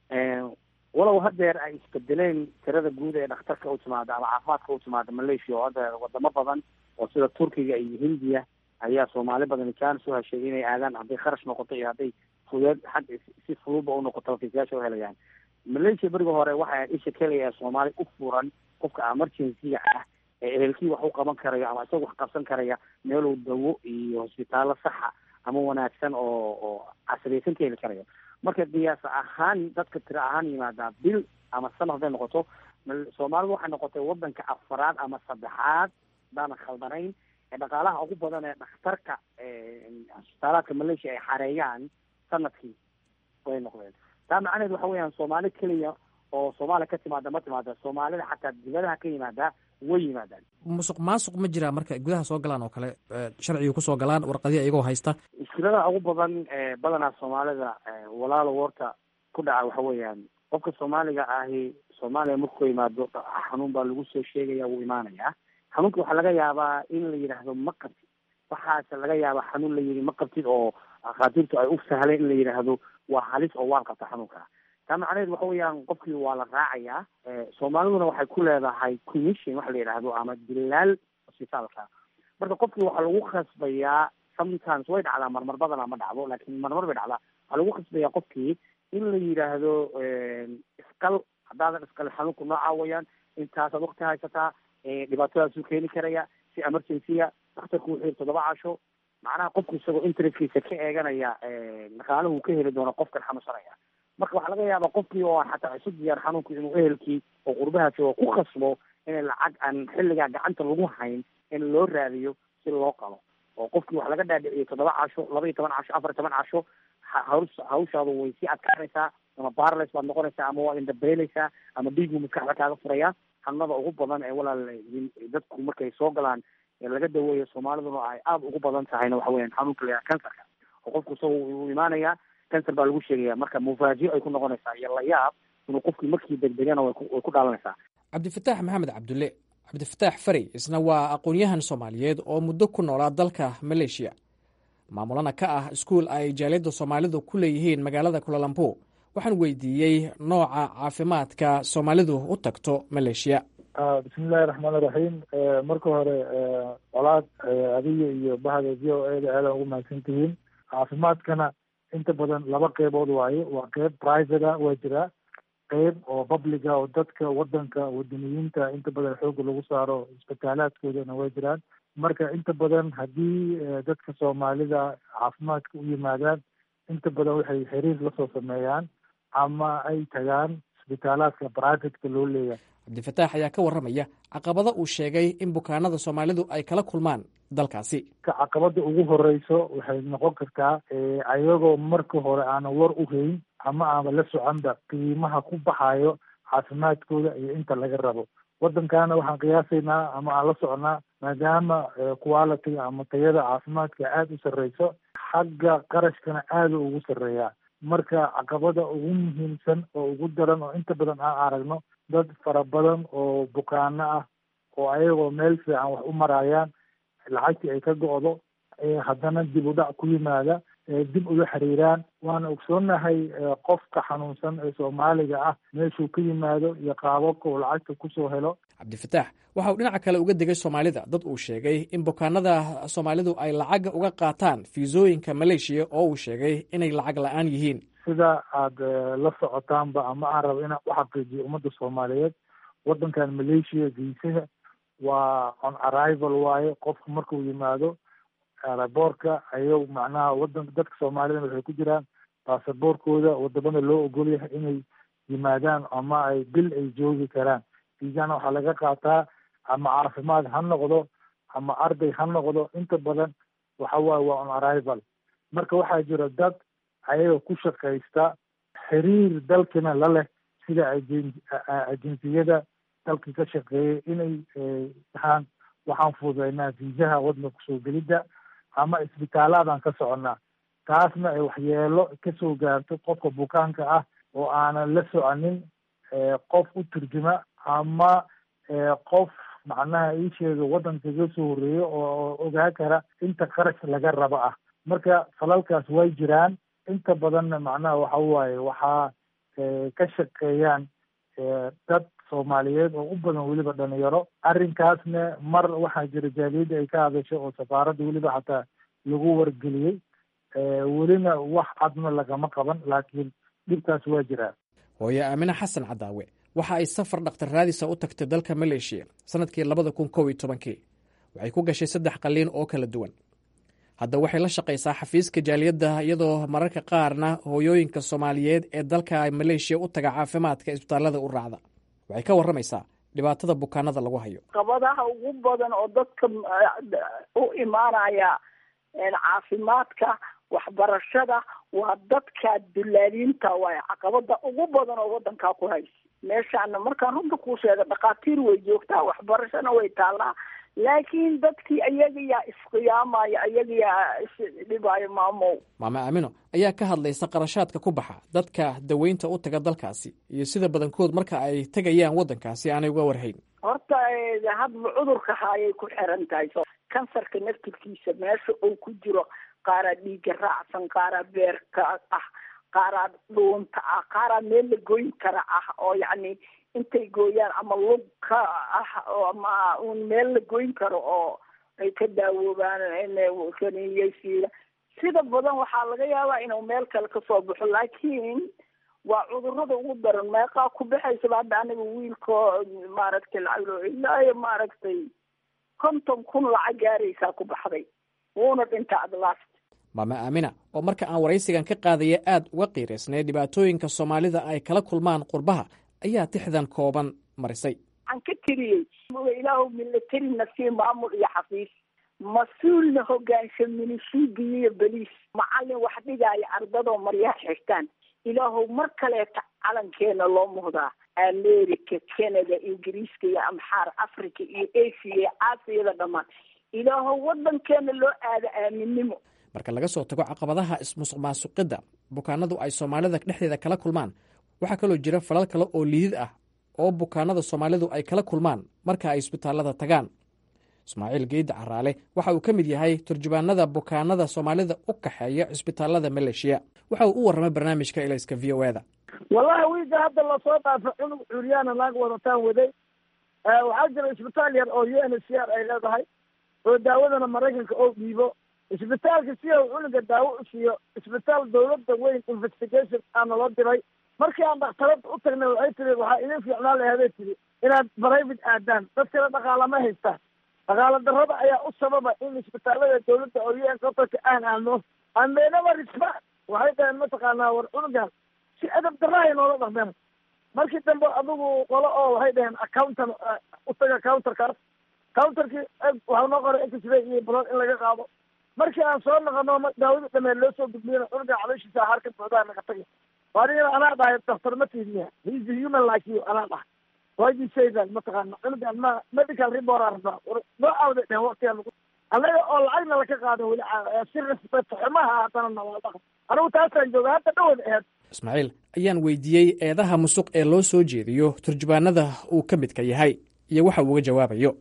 walow haddeer ay isbedeleen tirada guud ee dhakhtarka u timaada ama caafimaadka u timaada malaysia oo hadda wadamo badan oo sida turkiga iyo hindiya ayaa soomaali badan jaanis u heshay inay aadaan hadday kharash noqoto iyo hadday fudeed xag si fududba u noqoto fiisayaasha u helayaan malaysia beriga hore waxay isha keliya ee soomaali u furan qofka emergency-ga ah ee ehelkii wax u qaban karayo ama isaga wax qabsan karaya meeluu dawo iyo hosbitaallo saxa ama wanaagsan oo oo casriyaysan ka heli karayo marka qiyaas ahaan dadka tiro ahaan yimaadaa bil ama sana hadday noqoto soomaalidu waxay noqotay wadanka afaraad ama saddexaad hadaanan khaldanayn dhaqaalaha ugu badan ee dhakhtarka isbitaalaadka malaysia ay xareeyaan sanadkii way noqdeen taa macnaheed waxa weeyaan soomaali keliya oo soomaaliya ka timaada ma timaada soomaalida xataa dibadaha ka yimaada way yimaadaan musuq maasuq ma jiraa marka gudaha soo galaan oo kale sharciga kusoo galaan warqadihi iyagoo haysta mushkilada ugu badan badanaa soomaalida walaalo warta ku dhaca waxa weeyaan qofka soomaaliga ahi soomaaliya markuu yimaado xanuun baa lagu soo sheegaya wuu imaanayaa xanuunka waxaa laga yaabaa in la yidhaahdo ma qabtid waxaase laga yaabaa xanuun la yidhi ma qabtid oo akhaatiirtu ay u sahleen in la yidhaahdo waa halis oo waan qabta xanuunka taa macnaheed waxa weeyaan qofkii waa la raacayaa soomaaliduna waxay ku leedahay commission waxa la yidhaahdo ama dilaal hosbitaalka marka qofkii waxaa lagu khasbayaa sometimes way dhacdaa marmar badana ma dhacdo laakiin marmar bay dhacdaa waxaa lagu khasbayaa qofkii in la yidhaahdo iskal haddaadan iskal xanuunku noocaa weyaan intaasaad wakti haysataa dhibaatadaasuu keeni karaya si emergency-a daktarku wuxuu yiri toddoba casho macnaha qofku isagoo interestkiisa ka eeganaya dhaqaalahu ka heli doono qofkan xanuunsanaya marka waxaa laga yaabaa qofkii oo xataa isu diyaar xanuunku inuu ehelkii oo qurbaha joogo ku khasbo inay lacag aan xilligaa gacanta lagu hayn in loo raadiyo si loo qalo oo qofkii wax laga dhaadhiciyay toddoba casho laba iyo toban casho afar iyo toban casho haws hawshaadu way sii adkaanaysaa ama barles baad noqonaysaa ama waad indhabeeleysaa ama dhiigu maskaxda kaaga furaya xanuunada ugu badan ee walaal dadku markay soo galaan ee laga daweeyo soomaaliduna ay aada ugu badan tahayna waxa weeyaan xanuunka la kansarka oo qofku isaga uu imaanaya cancer baa lagu sheegaya marka mufaajiyo ay ku noqonaysaa iyo layaab inuu qofkii markii degdegana way ku dhaalanaysaa cabdifataax maxamed cabdulle cabdifataax fari isna waa aqoon-yahan soomaaliyeed oo muddo ku noolaa dalka maleeshiya maamulana ka ah iskuul ay jaaliyadda soomaalidu ku leeyihiin magaalada kulalambur waxaan weydiiyey nooca caafimaadka soomaalidu u tagto maleeshiya bismillahi raxmaan iraxiim marka hore colaad adiga iyo bahda v o e da aadan ugu mahadsan tihiin caafimaadkana inta badan laba qeybood waaye waa qeyb private a waa jiraa qeyb oo publica oo dadka wadanka wadaniyiinta inta badan xooga lagu saaro isbitaalaadkoodana way jiraan marka inta badan haddii dadka soomaalida caafimaadka u yimaadaan inta badan waxay xiriir lasoo sameeyaan ama ay tagaan isbitaalaadka privateka loo leeyahay cabdifataax ayaa ka warramaya caqabada uu sheegay in bukaanada soomaalidu ay kala kulmaan dalkaasi caqabada ugu horeyso waxay noqon kartaa ayagoo marka hore aanan war u hayn ama aanba la soconba qiimaha ku baxayo caafimaadkooda iyo inta laga rabo waddankana waxaan qiyaasaynaa ama aan la soconaa maadaama quality ama tayada caafimaadka aada u sarreyso xagga qarashkana aada ugu sarreeyaa marka caqabada ugu muhiimsan oo ugu daran oo inta badan aan aragno dad fara badan oo bukaano ah oo ayagoo meel fiican wax u marayaan lacagtii ay ka go-do haddana dib u dhac ku yimaada dib uga xiriiraan waana ogsoonahay qofka xanuunsan ee soomaaliga ah meeshuu ka yimaado iyo qaababka uu lacagta kusoo helo cabdifataax waxa uu dhinaca kale uga degay soomaalida dad uu sheegay in bukaanada soomaalidu ay lacagga uga qaataan fiisooyinka maleeshiya oo uu sheegay inay lacag la-aan yihiin sida aada la socotaanba ama aan rabo inaan u xaqiijiyo ummadda soomaaliyeed waddankan maleeshiya viisaha waa on arrival waaye qofku markuu yimaado aeroboortka ayago macnaha wadanka dadka soomaalida waxay ku jiraan baasaboorkooda wadamada loo ogol yahay inay yimaadaan ama ay bil ay joogi karaan viisana waxaa laga qaataa ama caafimaad ha noqdo ama arday ha noqdo inta badan waxa waaye waa on arrival marka waxaa jira dad ayaga ku shaqaysta xiriir dalkina la leh sida ajen ajensiyada dalka ka shaqeeyay inay dhahaan waxaan fududeynaa viisaha waddanka kusoo gelidda ama isbitaalaadaan ka soconnaa taasna ay waxyeelo kasoo gaarto qofka bukaanka ah oo aanan la soconin qof u turjuma ama qof macnaha ii sheega waddanka kaga soo horreeyo oo ogaa kara inta qarash laga rabo ah marka falalkaas way jiraan inta badanna macnaha waxa waaye waxaa ka shaqeeyaan dad soomaaliyeed oo u badan weliba dhalinyaro arrinkaasna mar waxaa jira jaaliyadda ay ka hadasho oo safaaradda weliba xataa lagu wargeliyey welina wax cadna lagama qaban laakiin dhibkaas waa jiraa hooye aamine xasan cadaawe waxa ay safar dhakhtar raadisa u tagtay dalka maleeshiya sanadkii labada kun kow iyo tobankii waxay ku gashay saddex qalliin oo kala duwan hadda waxay la shaqaysaa xafiiska jaaliyadda iyadoo mararka qaarna hooyooyinka soomaaliyeed ee dalka maleeshiya u taga caafimaadka isbitaallada u raacda waxay ka warramaysaa dhibaatada bukaanada lagu hayo qabadaha ugu badan oo dadka u imaanaya caafimaadka waxbarashada waa dadka dulaaliinta waay caqabada ugu badan oo wadankaa ku haysa meeshaana markaan runta kuu sheega dhakhaatiir way joogtaa waxbarashana way taallaa laakiin dadkii ayaga yaa isqiyaamaya ayaga yaa isdhibaayo maamow maame aamino ayaa ka hadlaysa qarashaadka ku baxa dadka daweynta u taga dalkaasi iyo sida badankood marka ay tegayaan waddankaasi aanay uga warhayn horta hadba cudurka haayay ku xiran tahay kansarka naftirkiisa meesha uu ku jiro qaaraa dhiiga raacsan qaaraa beerka ah qaaraa dhuunta ah qaaraa meel la goyn kara ah oo yacni intay gooyaan ama lug ka ah ama un meel la goyn karo oo ay ka daawoobaan kaniyeysiila sida badan waxaa laga yaabaa inuu meel kale kasoo baxo laakiin waa cudurada ugu daran meeqaa ku baxaysaba hadda aniga wiilko maaragtay lacag ilaayo maaragtay konton kun lacag gaaraysaa ku baxday wuuna dhinta adlast maame aamina oo marka aan waraysigan ka qaadaya aad uga qiiraysnay dhibaatooyinka soomaalida ay kala kulmaan qurbaha ayaa tixdan kooban marisay waxaan ka tiriyey ilaahu milatarina sii maamul iyo xafiis mas-uulna hogaansha minishiigiyo iyo beliis macallin wax dhigaayo ardadoo maryaha xirtaan ilaahow mar kaleeta calankeena loo muhdaa america canada ingiriiska iyo amxaar africa iyo asia iyo aasiyada dhammaan ilaahow wadankeena loo aada aaminnimo marka laga soo tago caqabadaha ismusuq maasuqidda bukaanadu ay soomaalida dhexdeeda kala kulmaan waxaa kaloo jira falal kale oo liidid ah oo bukaanada soomaalidu ay kala kulmaan marka ay isbitaallada tagaan ismaaciil geydda caraale waxa uu ka mid yahay turjubaanada bukaanada soomaalida u kaxeeya cisbitaallada maleeshiya waxa uu u warramay barnaamijka ilayska v o eda wallahi wiilka hadda lasoo dhaafo cunug curyaana naag wadataan waday waxaa jira isbitaal yar oo u n h c r ay leedahay oo daawadana maraykanka oo dhiibo isbitaalka si uu cunuga daawo u siiyo isbitaal dawladda weyn investigation aana loo diray markii aan dhakhtarada u tagnay waxay tiri waxaa idin fiicnaan laheeday tiri inaad private aadaan dadkana dhaqaala ma haystaan dhaqaala darrada ayaa u sababa in isbitaalada dawladda oo u n qatarka aan aadno andeynaba risba waxay dhaheen mataqaanaa war cunugan si adab darrahay noola dhaqmeen markii dambe adigu qolo oo waxay dhaheen accountan u taga counterkaas counterkii waxaa noo qoray x-ray iyo blood in laga qaado markii aan soo noqono daawada dhameed loo soo gudbiyana cunuga calooshiisa haar ka buuxdaa naga tagay anigana anaa dhahay daktar ma tiidniya heis a human like you anaa dhahay why say that mataqaana cunugan ma medical report aan rabnaa noo aawday dhehen waqtigaan lagu annaga oo lacagna laka qaado weli si respect xumaha haddana nawaa dhaqan anigu taasaan jooga hadda dhawad aheed ismaaciil ayaan weydiiyey eedaha musuq ee loo soo jeediyo turjubaanada uu ka midka yahay iyo waxa uu uga jawaabayo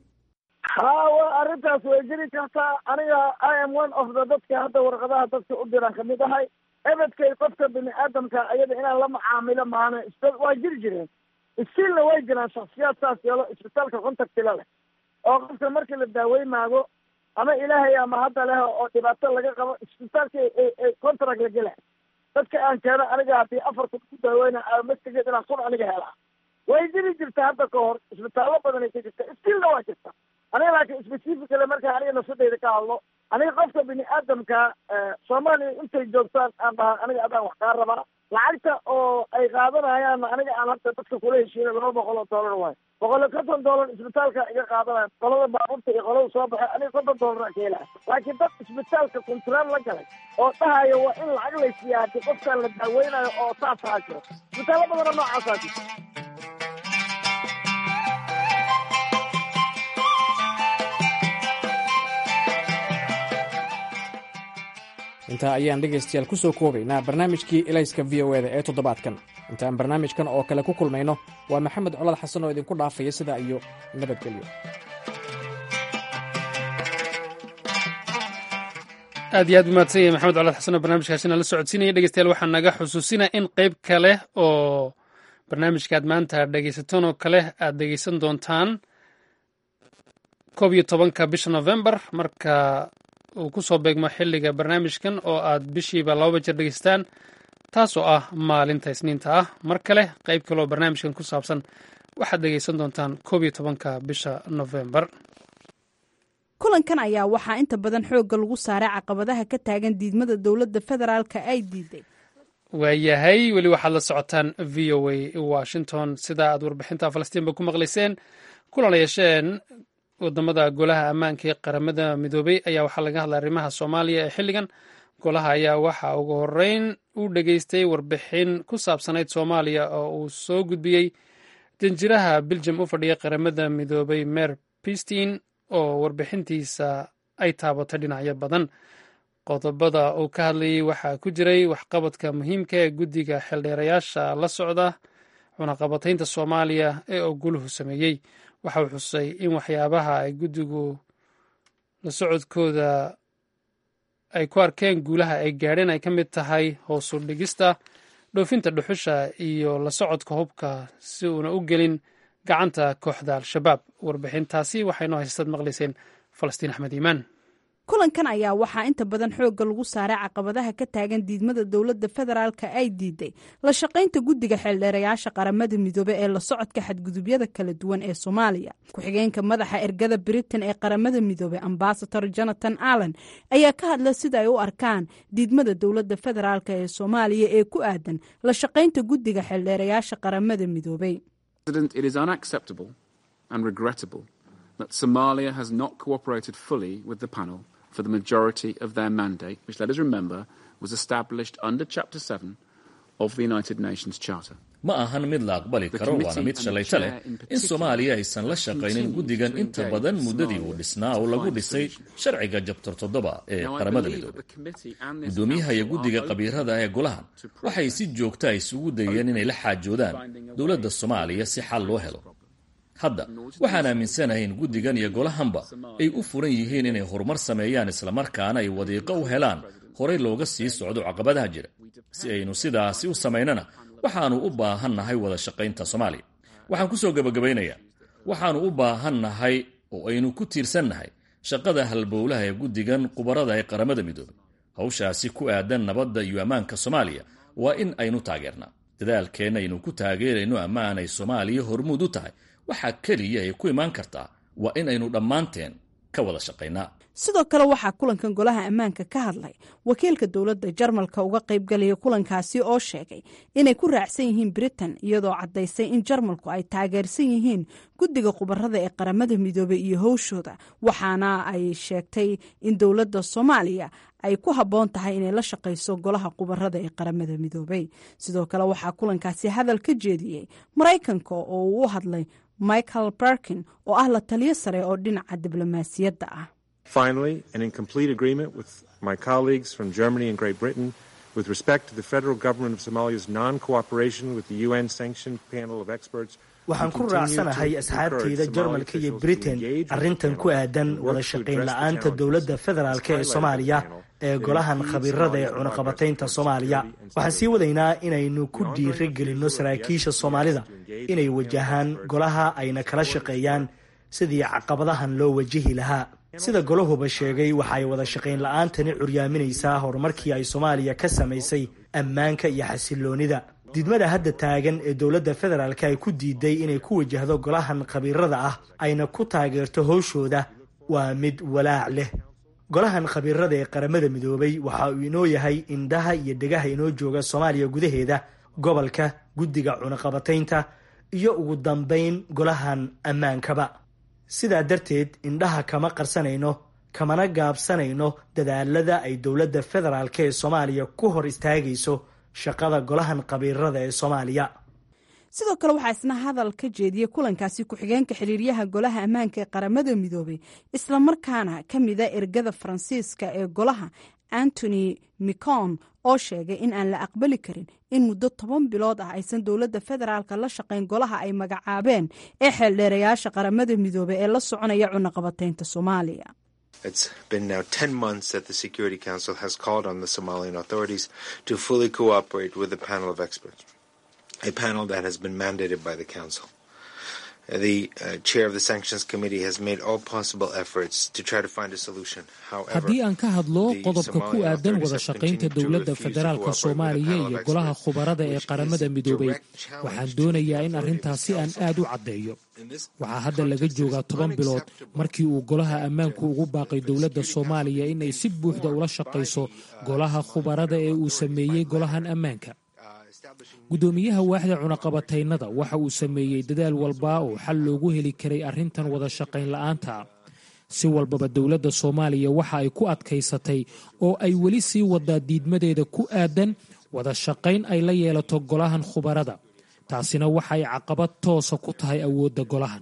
ha wa arrintaas way jiri kartaa aniga i am one of the dadka hadda warqadaha dadka u diraan kamid ahay ebedkay qofka bini aadamka iyada inaan la macaamilo maana waa jiri jireen stiilna way jiraan shaksiyaad saas yeelo isbitaalka contactila leh oo qofka markii la daaweymaago ama ilaahay ama hadda leh oo dhibaato laga qabo isbitaalka contract la gela dadka aan keeno aniga haddii afar kun ku daaweyna mastigeed inaan kun aniga helaa way jiri jirta hadda ka hor isbitaallo badanay ka jirta stiilna waa jirta aniga laakiin specifically markaa aniga nafsadeyda ka hadlo aniga qofka bini aadamka soomaaliya intay joogtaan aan dhaha aniga adaan wax kaa rabaa lacagta oo ay qaadanayaan aniga aan hadda dadka kula heshiina laba boqol oo dollar waayo boqol iyo konton dollar isbitaalka iga qaadanaya qolada baabuurta iyo qolada soo baxay aniga konton dollar aan ka helaya laakiin dad isbitaalka kontraal la galay oo dhahaya waa in lacag laysiiya haddii qofkaan la daaweynayo oo saasaa jiro isbitaallo badanoo noocaasaa jirta intaa ayaan dhegaystayaal ku soo koobaynaa barnaamijkii elayska v o eda ee toddobaadkan intaan barnaamijkan oo kale ku kulmayno waa maxamed colad xasan oo idinku dhaafaya sidaa iyo nabadgelyo aad iyo aad umaadsan yahay maxamed colad xasan oo barnaamijkaasina la socodsiinaya dhegeystayaal waxaa naga xusuusinaya in qayb kale oo barnaamijka aad maanta dhegaysataan oo kale aad dhegaysan doontaan koob iyo tobanka bisha novembar marka uu ku soo beegmo xilliga barnaamijkan oo aad bishiiba lababa jeer dhegeystaan taasoo ah maalinta isniinta ah mar kale qayb kaleoo barnaamijkan ku saabsan waxaad dhegaysan doontaan koob iyo tobanka bisha novembar kulankan ayaa waxaa inta badan xoogga lagu saaray caqabadaha ka taagan diidmada dowladda federaalka ay diiday waayahay weli waxaad la socotaan v o a washington sida aad warbixinta falastiinba ku maqlayseen kulan yeesheen wadamada golaha ammaanka ee qaramada midoobey ayaa waxaa laga hadlay arrimaha soomaaliya ee xilligan golaha ayaa waxa ugu horeyn u dhageystay warbixin ku saabsanayd soomaaliya oo uu soo gudbiyey danjiraha biljam u fadhiya qaramada midoobey mer pistin oo warbixintiisa ay taabatay dhinacyo badan qodobada uu ka hadlayay waxaa ku jiray waxqabadka muhiimka ee guddiga xeeldheerayaasha la socda cunaqabataynta soomaaliya ee oo guluhu sameeyey waxa uu xusay in waxyaabaha ay guddigu la socodkooda ay ku arkeen guulaha ay gaadheen ay ka mid tahay hoosu dhigista dhoofinta dhuxusha iyo la socodka hubka si uuna u gelin gacanta kooxda al-shabaab warbixintaasi waxaynoo haystad maqlayseen falastiin axmed iimaan kulankan ayaa waxaa inta badan xoogga lagu saaray caqabadaha ka taagan diidmada dowladda federaalka ay diiday la shaqaynta guddiga xeeldheerayaasha qaramada midoobe ee la socodka xadgudubyada kala duwan ee soomaaliya ku-xigeenka madaxa ergada britain ee qaramada midoobe ambasador jonathan allen ayaa ka hadla sida ay u arkaan diidmada dowladda federaalk ee soomaaliya ee ku aadan la shaqaynta guddiga xeeldheerayaasha qaramada midoobey that Somalia has not cooperated fully with the panel for the majority of their mandate, which, let us remember, was established under Chapter 7 of the United Nations Charter. ma ahan mid la aqbali karo waana mid shalayta leh in soomaaliya aysan la shaqaynin guddigan inta badan muddadii uu dhisnaa oo lagu dhisay sharciga jabtar toddoba ee qaramada midoobe guddoomiyaha iyo guddiga qabiirada ee golahan waxay si joogta isugu dayeen inay la xaajoodaan dowladda soomaaliya si xal loo helo hadda waxaan aaminsanahay in guddigan iyo golahanba ay u furan yihiin inay horumar sameeyaan islamarkaana ay wadiiqo u helaan horey looga sii socdo caqabadaha jira si aynu sidaasi u samaynana waxaannu u baahannahay wada shaqaynta soomaaliya waxaan ku soo gebagabaynayaa waxaannu u baahannahay oo aynu ku tiirsannahay shaqada halbowlaha ee guddigan qubarada ee qaramada midoobay hawshaasi ku aadan nabadda iyo ammaanka soomaaliya waa in aynu taageernaa dadaalkeenna aynu ku taageerayno ammaan ay soomaaliya hormuud u tahay waxaa keliya ay ku imaan kartaa waa in aynu dhammaanteen ka wada shaqaynaa sidoo kale waxaa kulankan golaha ammaanka ka hadlay wakiilka dowladda jarmalka uga qaybgalaya kulankaasi oo sheegay inay ku raacsan yihiin britain iyadoo caddaysay in jarmalku ay taageersan yihiin guddiga khubarada ee qaramada midoobey iyo howshooda waxaana ay sheegtay in dowladda soomaaliya ay ku habboon tahay inay la shaqayso golaha khubarada ee qaramada midoobey sidoo kale waxaa kulankaasi hadal ka jeediyey maraykanka oo uu u hadlay michael barkin oo ah la taliyo sare oo dhinaca diblomaasiyadda ah Finally, and in complete agreement with my colleagues from Germany and Great Britain, with respect to the federal government of Somalia's non cooperation with the UN sanctioned panel of experts. waxaan ku raacsanahay asxaabteyda jarmalka iyo britain arrintan ku aadan wada shaqayn la-aanta dowladda federaalk ee soomaaliya ee golahan khabiirada ee cunaqabataynta soomaaliya waxaan sii wadaynaa inaynu ku dhiira gelinno saraakiisha soomaalida inay wajahaan golaha ayna kala shaqeeyaan sidii caqabadahan loo wajihi lahaa sida golahuba sheegay waxa ay wada shaqayn la-aantani curyaaminaysaa horumarkii ay soomaaliya ka samaysay ammaanka iyo xasiloonida diidmada hadda taagan ee dowladda federaalk ay ku diiday inay ku wajahdo golahan khabiirada ah ayna ku taageerto howshooda waa mid walaac leh golahan khabiirada ee qaramada midoobay waxa uu inoo yahay indhaha iyo dhegaha inoo jooga soomaaliya gudaheeda gobolka guddiga cunaqabataynta iyo ugu dambayn golahan ammaankaba sidaa darteed indhaha kama qarsanayno kamana gaabsanayno dadaalada ay dowladda federaalk ee soomaaliya ku hor istaagayso shaqada golahan khabiirada ee soomaaliya sidoo kale waxaa isna hadal ka jeediyey kulankaasi ku-xigeenka xiriiryaha golaha ammaanka ee qaramada midoobay islamarkaana ka mida ergada faransiiska ee golaha antony micon oo sheegay in aan la aqbali karin in muddo toban bilood ah aysan dowladda federaalka la shaqayn golaha ay magacaabeen ee xeeldheerayaasha qaramada midoobey ee la soconaya cunaqabataynta soomaaliya It's been now 10 months that the Security Council has called on the Somalian authorities to fully cooperate with the panel of experts, a panel that has been mandated by the Council. The uh, chair of the Sanctions Committee has made all possible efforts to try to find a solution. However, haddii aan ka hadlo qodobka ku aadan wada shaqaynta dowladda federaalka soomaaliya iyo golaha khubarada ee qaramada midoobay waxaan doonayaa in arrintaasi aan aad u caddeeyo waxaa hadda laga joogaa toban bilood markii uu golaha ammaanku ugu baaqay dowladda soomaaliya in ay si buuxda ula shaqayso golaha khubarada ee uu sameeyey golahan ammaanka guddoomiyaha waaxda cunaqabataynada waxa uu sameeyey dadaal walba oo xal loogu heli karay arrintan wada shaqayn la'aanta si walbaba dowladda soomaaliya waxa ay ku adkaysatay oo ay weli sii wadaa diidmadeeda ku aadan wada shaqayn ay la yeelato golahan khubarada taasina waxay caqabad toosa ku tahay awoodda golahan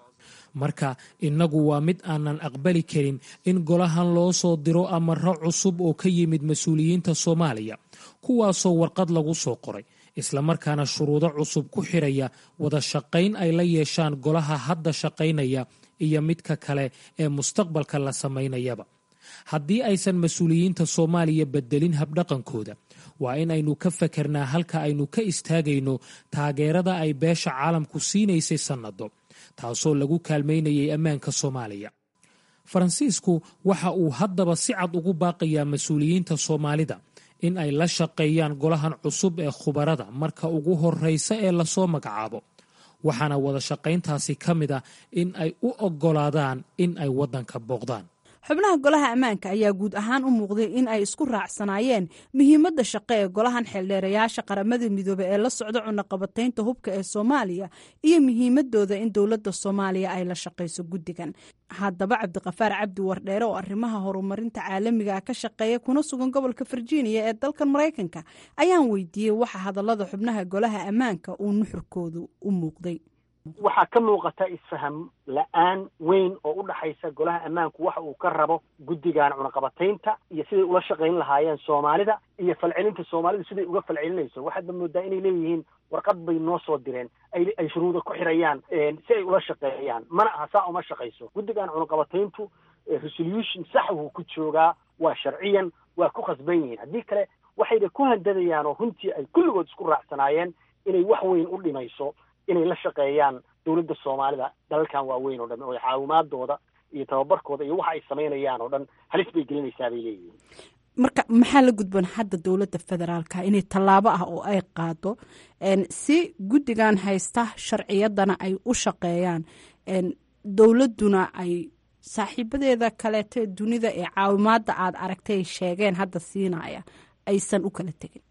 marka innagu waa mid aanan aqbali karin in golahan loo soo diro amaro cusub oo ka yimid mas-uuliyiinta soomaaliya kuwaasoo warqad lagu soo qoray islamarkaana shuruudo cusub ku xiraya wada shaqayn ay la yeeshaan golaha hadda shaqaynaya iyo midka kale ee mustaqbalka la samaynayaba haddii aysan mas-uuliyiinta soomaaliya bedelin habdhaqankooda waa in aynu ka fakernaa halka aynu ka istaagayno taageerada ay beesha caalamku siinaysay sannado taasoo lagu kaalmaynayay ammaanka soomaaliya faransiisku waxa uu haddaba si cad ugu baaqayaa mas-uuliyiinta soomaalida in ay la shaqeeyaan golahan cusub ee khubarada marka ugu horreysa ee lasoo magacaabo waxaana wada shaqayntaasi ka mid ah in ay u oggolaadaan in ay waddanka booqdaan xubnaha golaha ammaanka ayaa guud ahaan u muuqday in ay isku raacsanaayeen muhiimadda shaqo ee golahan xeeldheerayaasha qaramada midoobe ee la socda cunaqabataynta hubka ee soomaaliya iyo muhiimadooda in dowladda soomaaliya ay la shaqayso guddigan haddaba cabdiqafaar cabdi wardheere oo arrimaha horumarinta caalamiga ka shaqeeya kuna sugan gobolka virginia ee dalkan maraykanka ayaan weydiiyey waxa hadallada xubnaha golaha ammaanka uu nuxurkoodu u muuqday waxaa ka muuqata isfaham la-aan weyn oo u dhaxaysa golaha ammaanku waxa uu ka rabo guddigan cunaqabataynta iyo siday ula shaqayn lahaayeen soomaalida iyo falcelinta soomaalidu siday uga falcelinayso waxaadba moodaa inay leeyihiin warqad bay noo soo direen ay shuruuda ku xirayaan si ay ula shaqeeyaan mana aha saa uma shaqayso guddigan cunaqabatayntu resolution sax wuu ku joogaa waa sharciyan waa ku khasban yihiin haddii kale waxayba ku handadayaan oo runtii ay kulligood isku raacsanaayeen inay wax weyn u dhimayso inay la shaqeeyaan dowladda soomaalida dalalkan waaweyn oo dhan oo caawimaadooda iyo tababarkooda iyo waxa ay samaynayaan oo dhan halis bay gelinaysaa bay leeyihiin marka maxaa la gudboon hadda dowladda federaalka inay tallaabo ah oo ay qaado si guddigan haysta sharciyadana ay u shaqeeyaan dowladduna ay saaxiibadeeda kaleeto dunida ee caawimaadda aad aragtay sheegeen hadda siinaya aysan u kala tegin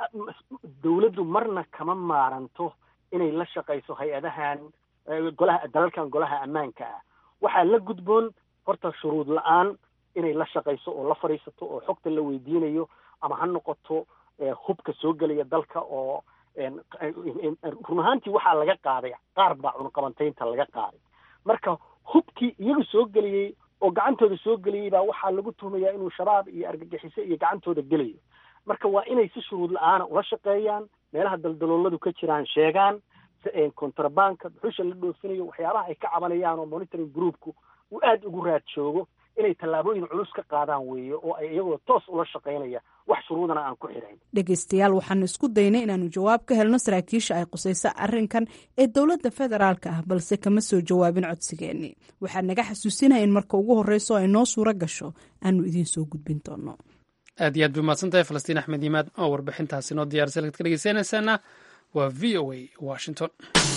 dowladdu marna kama maaranto inay la shaqayso hay-adahan golaha dalalkan golaha ammaanka ah waxaa la gudboon horta shuruud la-aan inay la shaqayso oo la fadhiisato oo xogta la weydiinayo ama ha noqoto hubka soo gelaya dalka oo run ahaantii waxaa laga qaaday qaar baa cunqabantaynta laga qaaday marka hubkii iyagu soo geliyey oo gacantooda soo geliyey baa waxaa lagu tuhumayaa inuu shabaab iyo argagixiso iyo gacantooda gelayo marka waa inay si shuruud la-aana ula shaqeeyaan meelaha daldalooladu ka jiraan sheegaan contrabanka duxusha la dhoofinayo waxyaabaha ay ka cabanayaan oo monitoring groupku uu aada ugu raad joogo inay tallaabooyin culus ka qaadaan weeye oo ay iyagoo toos ula shaqaynaya wax shuruudana aan ku xidhayn dhegeystayaal waxaanu isku daynay inaanu jawaab ka helno saraakiisha ay qusayso arrinkan ee dowladda federaalka ah balse kama soo jawaabin codsigeennii waxaa naga xasuusinaya in marka ugu horreyso ay noo suuro gasho aanu idiin soo gudbin doono aad iyo aad bay mahadsantahay falastiin axmed yimaad oo warbixintaasi noo diyaarisay lagad ka dhegeysanaysaana waa v o a washington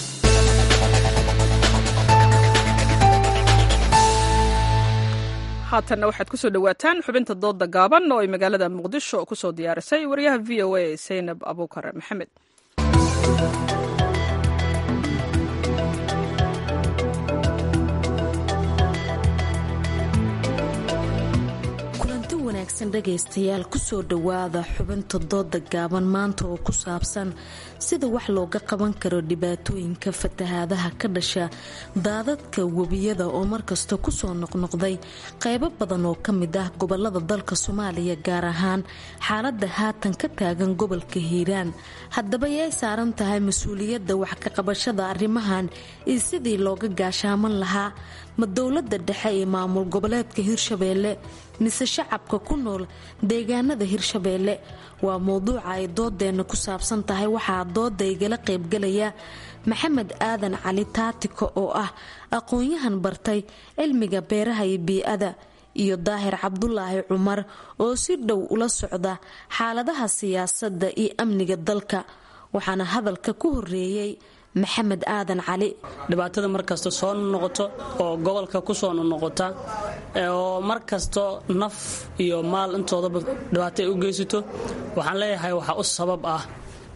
haatanna waxaad ku soo dhowaataan xubinta doodda gaaban oo ay magaalada muqdisho ku soo diyaarisay wariyaha v o a saynab abuukar maxamed kulanti wanaagsan dhagaystayaal kusoo dhowaada xubinta dooda gaaban maanta oo ku saabsan sida wax looga qaban karo dhibaatooyinka fatahaadaha ka dhasha daadadka webiyada oo markasta kusoo noqnoqday qaybo badan oo ka mid ah gobolada dalka soomaaliya gaar ahaan xaalada haatan ka taagan gobolka hiiraan haddaba yay saaran tahay mas-uuliyadda wax ka qabashada arrimahan iyo sidii looga gaashaaman lahaa ma dowlada dhexe ee maamul goboleedka hirshabeelle mise shacabka ku nool deegaanada hirshabeelle waa mowduuca ay doodeenna ku saabsan tahay waxaa dooda igala qaybgalaya maxamed aadan cali taatiko oo ah aqoon-yahan bartay cilmiga beeraha iyo bii-ada iyo daahir cabdulaahi cumar oo si dhow ula socda xaaladaha siyaasadda iyo amniga dalka waxaana hadalka ku horeeyey maxamed aadan cali dhibaatada markasta soo noqoto oo gobolka kusoo noqota oo markasto naf iyo maal intoodaba dhibaato ay u geysato waxaan leeyahay waxaa u sabab ah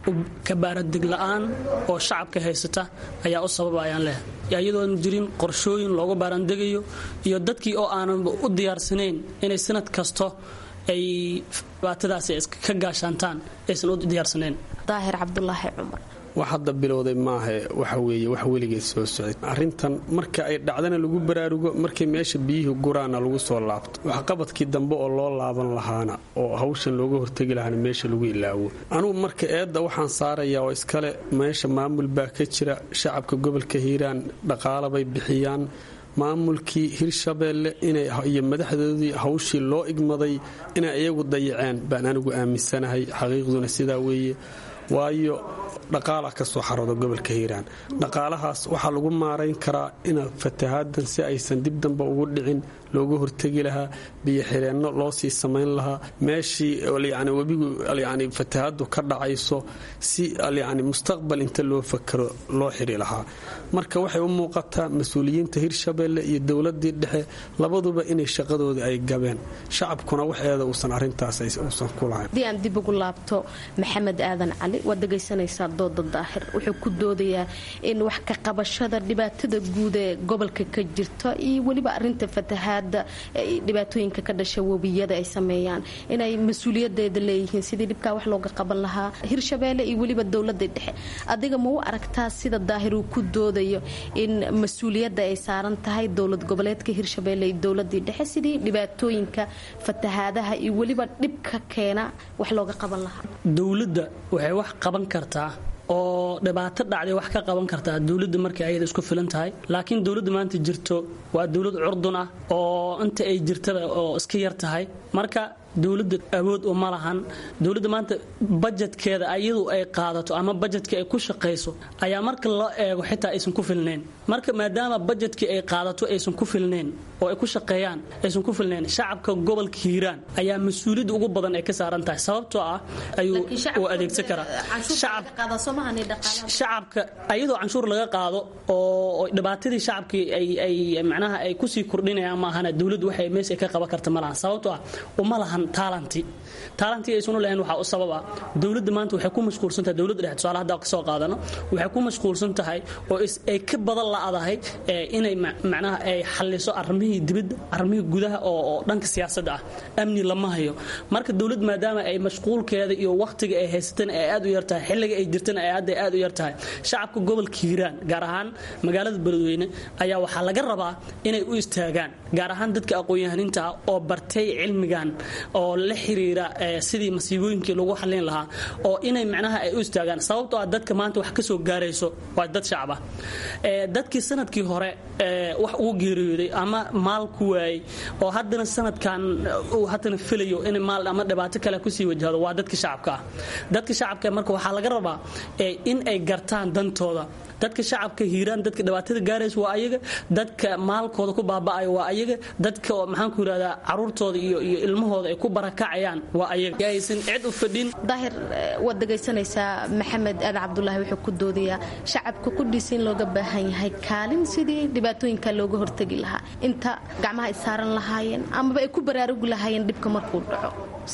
kabaaradig la-aan oo shacabka haysata ayaa u sababa ayaan leh iyadoon jirin qorshooyin loogu baarandegayo iyo dadkii oo aanan u diyaarsanayn inay sanad kasto ay dhibaatadaasi ka gaashaantaan aysan u diyaarsanayn daahir cabdulaahi cumar wax hadda bilowday maahe waxa weeye wax weligeed soo socday arrintan marka ay dhacdana lagu baraarugo markay meesha biyihii guraana lagu soo laabto waxqabadkii dambe oo loo laaban lahaana oo hawshan looga hortegi lahaana meesha lagu ilaawo anugu marka eedda waxaan saarayaa oo iskale meesha maamul baa ka jira shacabka gobolka hiiraan dhaqaalabay bixiyaan maamulkii hirshabeelle iyo madaxdoodii hawshii loo igmaday inay iyagu dayaceen baan anigu aaminsanahay xaqiiqduna sidaa weeye waayo dhaqaala ka soo xarooda gobolka hiiraan dhaqaalahaas waxaa lagu maarayn karaa ina fatahaadan si aysan dib damba ugu dhicin looga hortegi lahaa biyo xireenno loo sii samayn lahaa meeshii yani webigu yani fatahaadu ka dhacayso si yani mustaqbal inta loo fakaro loo xiri lahaa marka waxay u muuqataa mas-uuliyiinta hirshabeelle iyo dowladii dhexe labaduba inay shaqadooda ay gabeen shacabkuna waxeeda uusan arintaas uusan ku lahayn haddii aan dib ugu laabto maxamed aadan cali waad dhegaysanaysaa dooda daahir wuxuu ku doodayaa in wax ka qabashada dhibaatada guud ee gobolka ka jirta iyo weliba arinta fatahaad dhibaatooyinka ka dhasha webiyada ay sameeyaan inay mas-uuliyadeeda leeyihiin sidii dhibkaa wax looga qaban lahaa hirshabeelle iyo weliba dowlada dhexe adiga ma u aragtaa sida daahir uu ku doodayo in mas-uuliyadda ay saaran tahay dowlad goboleedka hirshabeelle iyo dowladii dhexe sidii dhibaatooyinka fatahaadaha iyo weliba dhibka keena wax looga qaban lahaa dowladda waxay wax qaban kartaa oo dhibaato dhacday wax ka qaban kartaa dowladda markay ayada isku filan tahay laakiin dowladda maanta jirto waa dowlad curdun ah oo inta ay jirtaba oo iska yar tahay marka dowladda awood uma lahan dowladda maanta bajetkeeda ayadu ay qaadato ama bajetka ay ku shaqayso ayaa marka loo eego xitaa aysan ku filnayn marka maadaama bajetkii ay qaadato aysan ku filnayn oo ay ku shaqeeyaan aysan ku filnayn shacabka gobolka hiiraan ayaa mas-uuliyadda ugu badan ay ka saaran tahay sababtoo ah ayuu u adeegsan karaa shacabka ayadoo canshuur laga qaado oo dhibaatadii shacabkii ay macnaha ay kusii kordhinayaan maahana dowladdu waxay meesha ka qaban karta ma lahan sababtoo ah uma lahan taalanti taalantii aysan u lahayn waxaa u sababa dowladda maanta waxay ku mashquulsan tahay dowladda dhexe tusaale hadda ka soo qaadano waxay ku mashquulsan tahay oo ay ka badan la'adahay inay macnaha ay xalliso arrimihii dibadda arrimihii gudaha oo dhanka siyaasadda ah amni lama hayo marka dowlad maadaama ay mashquulkeeda iyo wakhtiga ay haysatan ay aad u yar tahay xilliga ay jirtana ay aad aad u yar tahay shacabka gobolka hiiraan gaar ahaan magaalada beledweyne ayaa waxaa laga rabaa inay u istaagaan gaar ahaan dadka aqoon-yahaninta ah oo bartay cilmigan oo la xiriira sidii masiibooyinkii lagu xallin lahaa oo inay macnaha ay u istaagaan sababtoo ah dadka maanta wax ka soo gaarayso waa dad shacab ah dadkii sanadkii hore wax ugu geeriyooday ama maal ku waayey oo haddana sanadkan uu haddana filayo in maal ama dhibaato kale kusii wajahdo waa dadka shacabka ah dadka shacabka marka waxaa laga rabaa in ay gartaan dantooda dadka shacabka hiiraan dadka dhibaatada gaaraysa waa ayaga dadka maalkooda ku baaba'aya waa ayaga dadka maxaan ku yidhahdaa caruurtooda iyo iyo ilmahooda ay ku barakacayaan waa ayaga aysan cid u fadhin daahir waad dhegaysanaysaa maxamed aadan cabdulaahi wuxuu ku doodayaa shacabka qudhiisa in looga baahan yahay kaalin sidii dhibaatooyinka looga hortegi lahaa inta gacmaha ay saaran lahaayeen amaba ay ku baraarugi lahaayeen dhibka markuu dhaco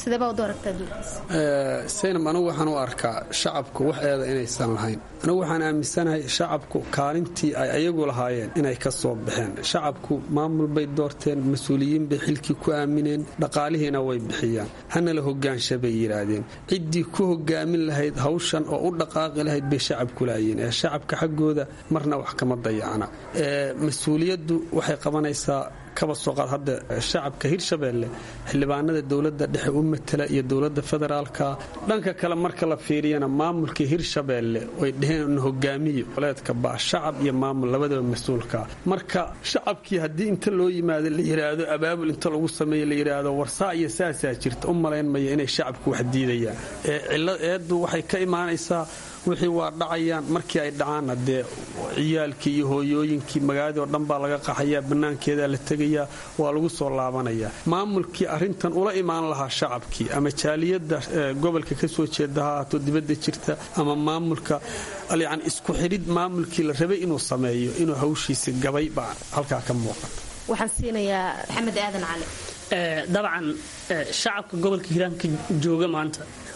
saynab anigu waxaan u arkaa shacabku wax eeda inaysan lahayn anigu waxaan aaminsanahay shacabku kaalintii ay ayagu lahaayeen inay ka soo baxeen shacabku maamul bay doorteen mas-uuliyiin bay xilkii ku aamineen dhaqaalihiina way bixiyaan hana la hogaansha bay yidhaahdeen ciddii ku hogaamin lahayd hawshan oo u dhaqaaqi lahayd bay shacabku laayeen ee shacabka xaggooda marna wax kama dayacna mas-uuliyaddu waxay qabanaysaa kaba soo qaad hadda shacabka hirshabeelle xildhibaanada dowladda dhexe u matala iyo dowladda federaalka dhanka kale marka la fiiriyana maamulkii hirshabeelle way dheheen hogaamiyo goleedka baa shacab iyo maamul labadaba mas-uulka marka shacabkii haddii inta loo yimaado la yidhaahdo abaabul inta lagu sameeyo la yidhaahdo warsaa iyo saasaa jirta u malayn maya inay shacabku wax diidayaan ee cillad eeddu waxay ka imaanaysaa wixii waa dhacayaan markii ay dhacaanna dee ciyaalkii iyo hooyooyinkii magaaladii oo dhan baa laga qaxayaa bannaankeedaa la tegayaa waa lagu soo laabanayaa maamulkii arrintan ula imaan lahaa shacabkii ama jaaliyadda gobolka ka soo jeeda ha ahaato dibadda jirta ama maamulka yani isku xidhid maamulkii la rabay inuu sameeyo inuu hawshiisa gabay baa halkaa ka muuqata waxaan siinayaa maxamed aadan cali dabcan shacabka gobolka hiiraanka jooga maanta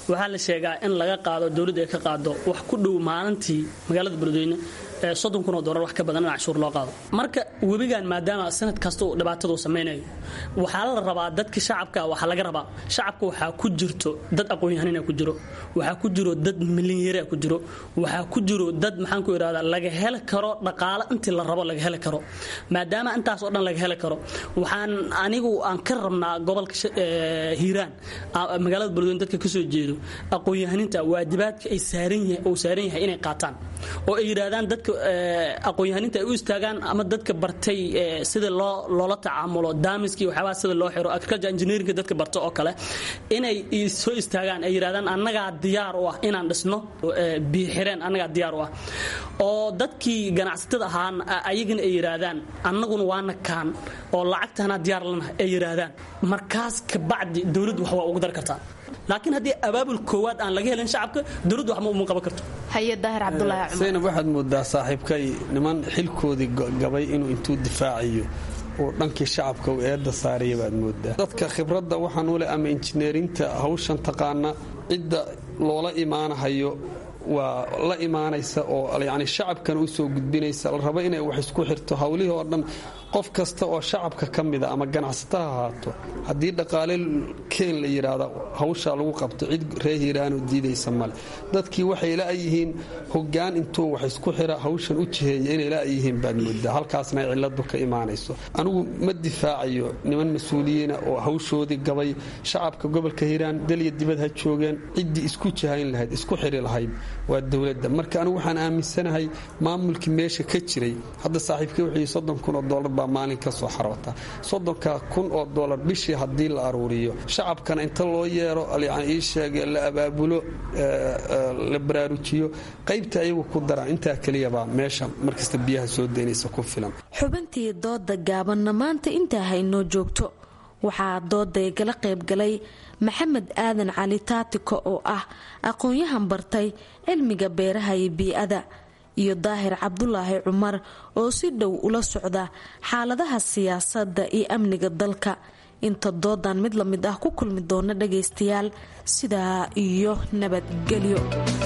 waxaa la sheegaa in laga qaado dowladda ay ka qaado wax ku dhow maalintii magaalada beledweyne soddon kun oo doolar wax ka badan in canshuur loo qaado marka webigan maadaama sanad kasta uu dhibaatadu samaynayo waxaa la rabaa dadka shacabka waxaa laga rabaa shacabka waxaa ku jirto dad aqoon-yahanina ku jiro waxaa ku jiro dad milinyaraa ku jiro waxaa ku jiro dad maxaan ku idhahdaa laga heli karo dhaqaale intii la rabo laga heli karo maadaama intaas oo dhan laga heli karo waxaan anigu aan ka rabnaa gobolka hiiraan magaalada beledweyne dadka kasoo jeedo aqoon-yahaninta waajibaadka ay saaran uu saaran yahay inay qaataan oo ay yidhaahdaan dadka aqoon-yahaninta ay u istaagaan ama dadka bartay sida loo loola tacaamulo daamiskii waxyaabaha sida loo xiro agriculture engineeringa dadka barta oo kale inay soo istaagaan ay yidhahdaan annagaa diyaar u ah inaan dhisno biixireen annagaa diyaar u ah oo dadkii ganacsatada ahaan ayagana ay yidhaahdaan annaguna waana kaan oo lacagtaana diyaar lanahay ay yidhaahdaan markaas kabacdi dowladdu wax waa ugu dari kartaa laakiin haddii abaabul koowaad aan laga helin shacabka dowladdu wax ma uma qaban karto zaynab waxaad moodaa saaxiibkay niman xilkoodii gabay inuu intuu difaacayo uu dhankii shacabka uu eedda saaraya baad moodaa dadka khibradda waxaan u leh ama injineerinta hawshan taqaana cidda loola imaanahayo waa la imaanaysa oo yani shacabkana u soo gudbinaysa la rabo inay wax isku xirto hawlihii oo dhan qof kasta oo shacabka ka mida ama ganacsata ha ahaato haddii dhaqaale keen la yidhaahda hawshaa lagu qabto cid ree hiiraanoo diidaysa male dadkii waxay la'yihiin hogaan intuu wax isku xira hawshan u jiheeya inay la'yihiin baad moodaa halkaasna ay ciladu ka imaanayso anigu ma difaacayo niman mas-uuliyiina oo hawshoodii gabay shacabka gobolka hiiraan dalya dibad ha joogeen ciddii isku jihayn lahayd isku xiri lahayd waa dowladda marka anigu waxaan aaminsanahay maamulkii meesha ka jiray hadda saaxiibkii wuxuu soddon kun oo doolar baa maalin ka soo xaroota soddonka kun oo doolar bishii haddii la aruuriyo shacabkana inta loo yeero yani ii sheege la abaabulo la baraarujiyo qaybta ayagu ku daraan intaa keliyabaa meesha markasta biyaha soo daynaysa ku filan xubintii dooda gaabanna maanta intaa haynoo joogto waxaa dooday gala qaybgalay maxamed aadan cali taatiko oo ah aqoon-yahan bartay cilmiga beeraha iyo bii-ada iyo daahir cabdulaahi cumar oo si dhow ula socda xaaladaha siyaasadda iyo amniga dalka inta doodan mid la mid ah ku kulmi doona dhagaystayaal sidaa iyo nabadgelyo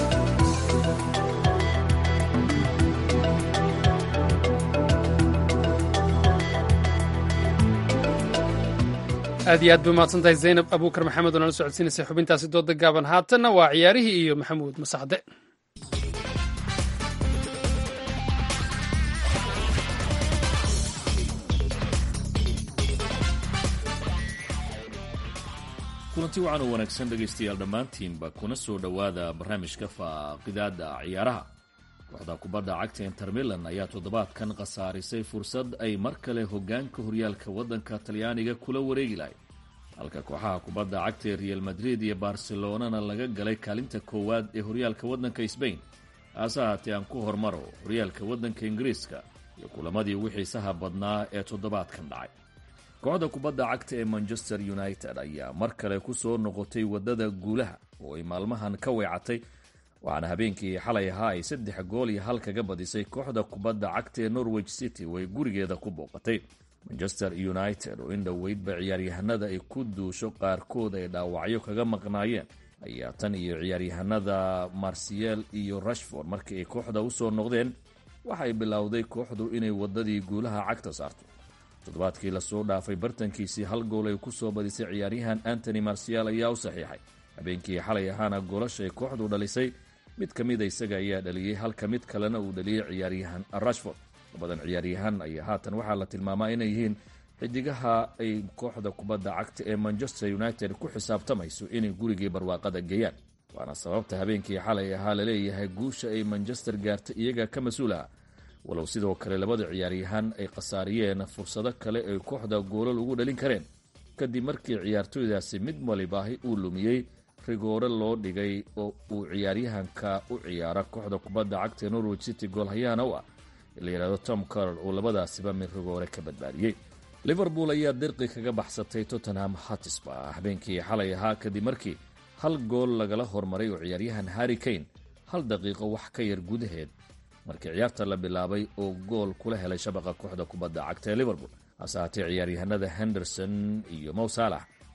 aad iyo aad bay umahadsantahay zaynab abuukar maxamed oo nala socodsiinaysay xubintaasi dooda gaaban haatanna waa ciyaarihii iyo maxamuud masaxde kulanti wacan oo wanaagsan dhegaystayaal dhammaantiinba kuna soo dhowaada barnaamijka faaqidaada ciyaaraha kooxda kubadda cagta inter milan ayaa toddobaadkan khasaarisay fursad ay mar kale hogaanka horyaalka waddanka talyaaniga kula wareegi lahayd halka kooxaha kubadda cagta ee real madrid iyo barcelonana laga galay kaalinta koowaad ee horyaalka waddanka sbain haase haatee aan ku hormaro horyaalka waddanka ingiriiska iyo kulamadii ugu xiisaha badnaa ee toddobaadkan dhacay kooxda kubadda cagta ee manchester united ayaa mar kale ku soo noqotay waddada guulaha oo ay maalmahan ka weecatay waxaana habeenkii xalay ahaa ay saddex gool iyo hal kaga badisay kooxda kubadda cagta ee norwich city oo ay gurigeeda ku booqatay manchester united oo in dhoweydba ciyaaryahanada ay ku duusho qaarkood ay dhaawacyo kaga maqnaayeen ayaa tan iyo ciyaaryahanada marsiel iyo rashford markii ay kooxda usoo noqdeen waxay bilowday kooxdu inay waddadii guulaha cagta saarto toddobaadkii lasoo dhaafay bartankiisii hal gool ay ku soo badisay ciyaaryahan antony marsial ayaa u saxiixay habeenkii xalay ahaana goolashay kooxdu dhalisay mid ka mida isaga ayaa dhaliyey halka mid kalena uu dhaliyey ciyaaryahan rashford labadan ciyaaryahan ayaa haatan waxaa la tilmaamaa inay yihiin xidigaha ay kooxda kubadda cagta ee manchester united ku xisaabtamayso inay gurigii barwaaqada geeyaan waana sababta habeenkii xalay ahaa laleeyahay guusha ay manchester gaartay iyaga ka mas-uulaha walow sidoo kale labada ciyaaryahan ay khasaariyeen fursado kale ay kooxda goolal ugu dhalin kareen kadib markii ciyaartooydaasi mid walibaahi uu lumiyey rigoore loo dhigay oo uu ciyaaryahanka u ciyaara kooxda kubadda cagta ee norwich city goolhayaana u ah la yidhahdo tom carol oo labadaasiba mid rigoore ka badbaadiyey liverpool ayaa dirqi kaga baxsatay tottenham hatisba habeenkii xalay ahaa kadib markii hal gool lagala hormaray oo ciyaaryahan harry kane hal daqiiqo wax ka yar gudaheed markii ciyaarta la bilaabay oo gool kula helay shabaqa kooxda kubadda cagta ee liverpool hase haatee ciyaaryahanada henderson iyo mow saalax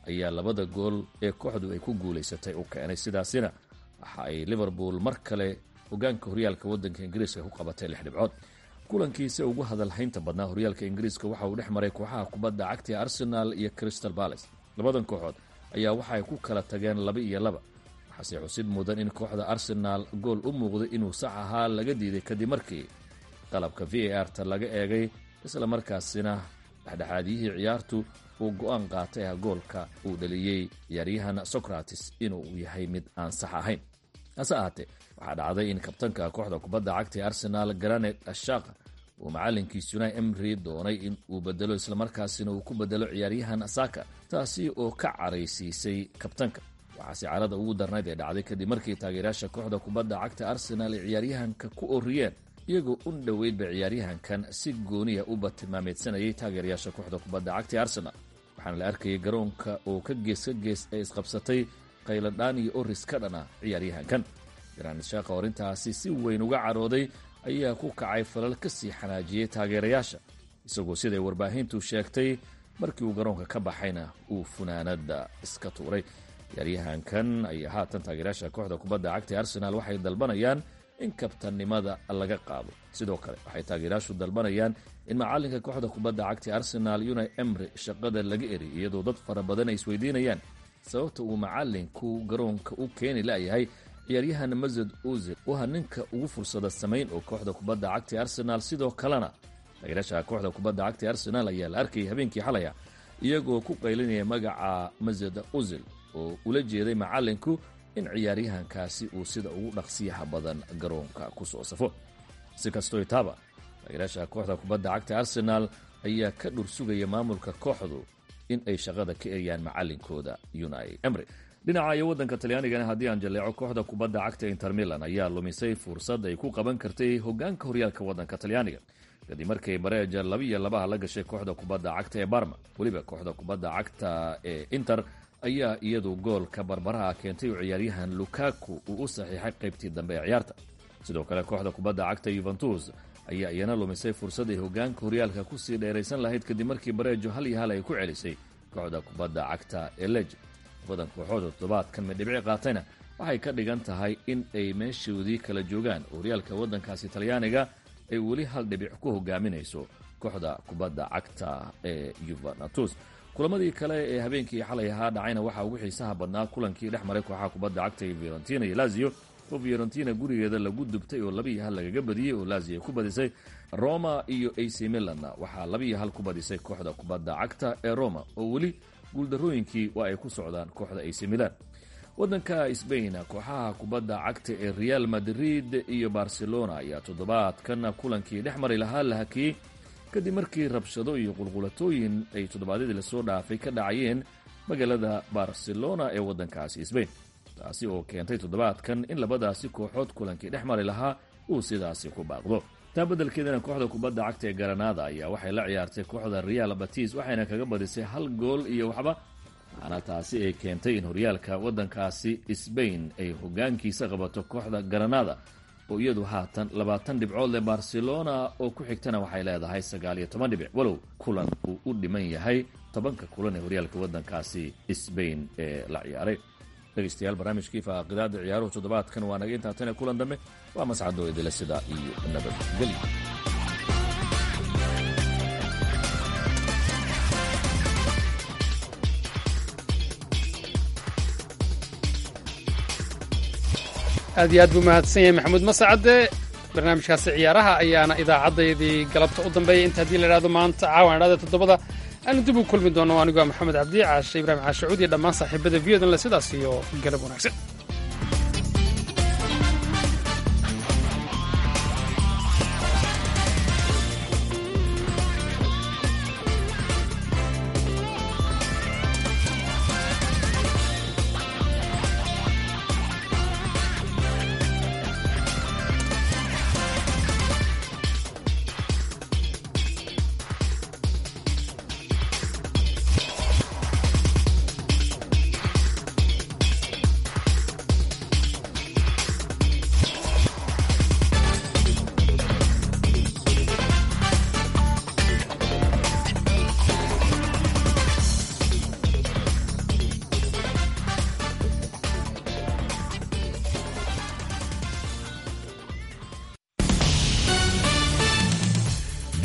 ayaa labada gool ee kooxdu ay ku guulaysatay u keenay sidaasina waxa ay liverpool mar kale hogaanka horyaalka waddanka ingiriiska ku qabatay lix dhibcood kulankiisa ugu hadalhaynta badnaa horyaalka ingiriiska waxa uu dhex maray kooxaha kubadda cagta ee arsenal iyo crystal balace labadan kooxood ayaa waxa ay ku kala tageen laba iyo laba waxaase xusid mudan in kooxda arsenaal gool u muuqday inuu sax ahaa laga diiday kadib markii qalabka v a r ta laga eegay isla markaasina dhexdhexaadiyihii ciyaartu uu go-aan qaatay ah goolka uu dhaliyey ciyaaryahan socrates inuu yahay mid aan sax ahayn hase ahaatee waxaa dhacday in kabtanka kooxda kubadda cagta ee arsenaal garanet ashaka uu macalinkiisuna emri doonay in uu bedelo islamarkaasina uu ku bedelo ciyaaryahan saka taasi oo ka caraysiisay kabtanka waxaase carada ugu darnayd ee dhacday kadib markii taageerayaasha kooxda kubadda cagta arsenaal ay ciyaaryahanka ku oriyeen iyagoo un dhoweydba ciyaaryahankan si gooniya u batilmaameedsanayay taageerayaasha kooxda kubadda cagta ee arsenaal waxaana la arkayay garoonka oo ka gees ka gees ay isqabsatay khayladhaan iyo oris ka dhana ciyaaryahankan garaanid shaaka oo arrintaasi si weyn uga carooday ayaa ku kacay falal ka sii xanaajiyey taageerayaasha isagoo siday warbaahintu sheegtay markii uu garoonka ka baxayna uu funaanada iska tuuray ciyaaryahankan ayaa haatan taageerayaasha kooxda kubadda cagta ee arsenaal waxay dalbanayaan in kabtannimada laga qaado sidoo kale waxay taageerayaashu dalbanayaan in macalinka kooxda kubadda cagta ee arsenaal unai emri shaqada laga eriy iyadoo dad fara badan ay isweydiinayaan sababta uu macalinku garoonka u keeni layahay ciyaaryahan masad ozil u ha ninka ugu fursada samayn oo kooxda kubadda cagta ee arsenaal sidoo kalena taageerayaasha kooxda kubadda cagta ee arsenaal ayaa la arkayay habeenkii xalaya iyagoo ku qaylinaya magaca masad ozil oo ula jeeday macalinku in ciyaaryahankaasi uu sida ugu dhaqsiyaha badan garoonka ku soo safo si kastoo itaaba taageerayaasha kooxda kubadda cagta arsenaal ayaa ka dhursugaya maamulka kooxdu in ay shaqada ka eriyaan macalinkooda unai emry dhinaca iyo waddanka talyaanigana haddii aan jaleeco kooxda kubadda cagta inter milan ayaa lumisay fursad ay ku qaban kartay hogaanka horyaalka waddanka talyaaniga kadib markay bareeja laba iyo labaha la gashay kooxda kubadda cagta ee barma weliba kooxda kubadda cagta ee inter ayaa iyadu goolka barbaraha keentay oo ciyaaryahan lukaku uu u saxiixay qaybtii dambe ee ciyaarta sidoo kale kooxda kubadda cagta yuventus ayaa iyana lumisay fursad ay hogaanka horyaalka kusii dheeraysan lahayd kadib markii bareejo hal iyo hal ay ku celisay kooxda kubadda cagta ee lej labadan kooxood oo toddobaadkan midhibci qaatayna waxay ka dhigan tahay in ay meeshoodii kala joogaan oo horyaalka waddankaasi talyaaniga ay weli hal dhibic ku hogaaminayso kooxda kubadda cagta ee yuvenatus kulamadii kale ee habeenkii xalay ahaa dhacayna waxaa ugu xiisaha badnaa kulankii dhex maray kooxaha kubadda cagta ee fiorentina iyo lazio oo fiorentina gurigeeda lagu dubtay oo labiiyo hal lagaga badiyey oo lazio ku badisay roma iyo ac milanna waxaa labiiyo hal ku badisay kooxda kubadda cagta ee roma oo weli guuldarooyinkii waa ay ku socdaan kooxda ac milan waddanka sbain kooxaha kubadda cagta ee real madrid iyo barcelona ayaa toddobaadkan kulankii dhex mari lahaa la hakiyey kadib markii rabshado iyo qulqulatooyin ay toddobaadyadii lasoo dhaafay ka dhacayeen magaalada barcelona ee waddankaasi sbain taasi oo keentay toddobaadkan in labadaasi kooxood kulankii dhex mari lahaa uu sidaasi ku baaqdo taa beddelkeedana kooxda kubadda cagta ee garanada ayaa waxay la ciyaartay kooxda real batis waxayna kaga badisay hal gool iyo waxba waxaana taasi ay keentay in horyaalka waddankaasi sbain ay hogaankiisa qabato kooxda garanada oo iyadu haatan labaatan dhibcood leh barcelona oo ku xigtana waxay leedahay sagaal iyo toban dhibic walow kulan uu u dhiman yahay tobanka kulan ee horyaalka waddankaasi sbain ee la ciyaaray dhegeystayaal barnaamijkii faaqidaada ciyaaruhu toddobaadkan waa naga intaa tan ee kulan dambe waa mascadoo idila sidaa iyo nabadgelyo aad iyo aad buu mahadsan yahay maxamuud masacade barnaamijkaasi ciyaaraha ayaana idaacaddaydii galabta u dambeeyay inta haddii la idhahdo maanta caawan idhahda toddobada aanu dib u kulmi doono anigoo maxamed cabdi caashe ibraahim caashacuud iyo dhammaan saaxiibada viyodan le sidaas iyo galab wanaagsan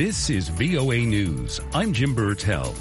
This is VOA News. I'm Jim Burtell.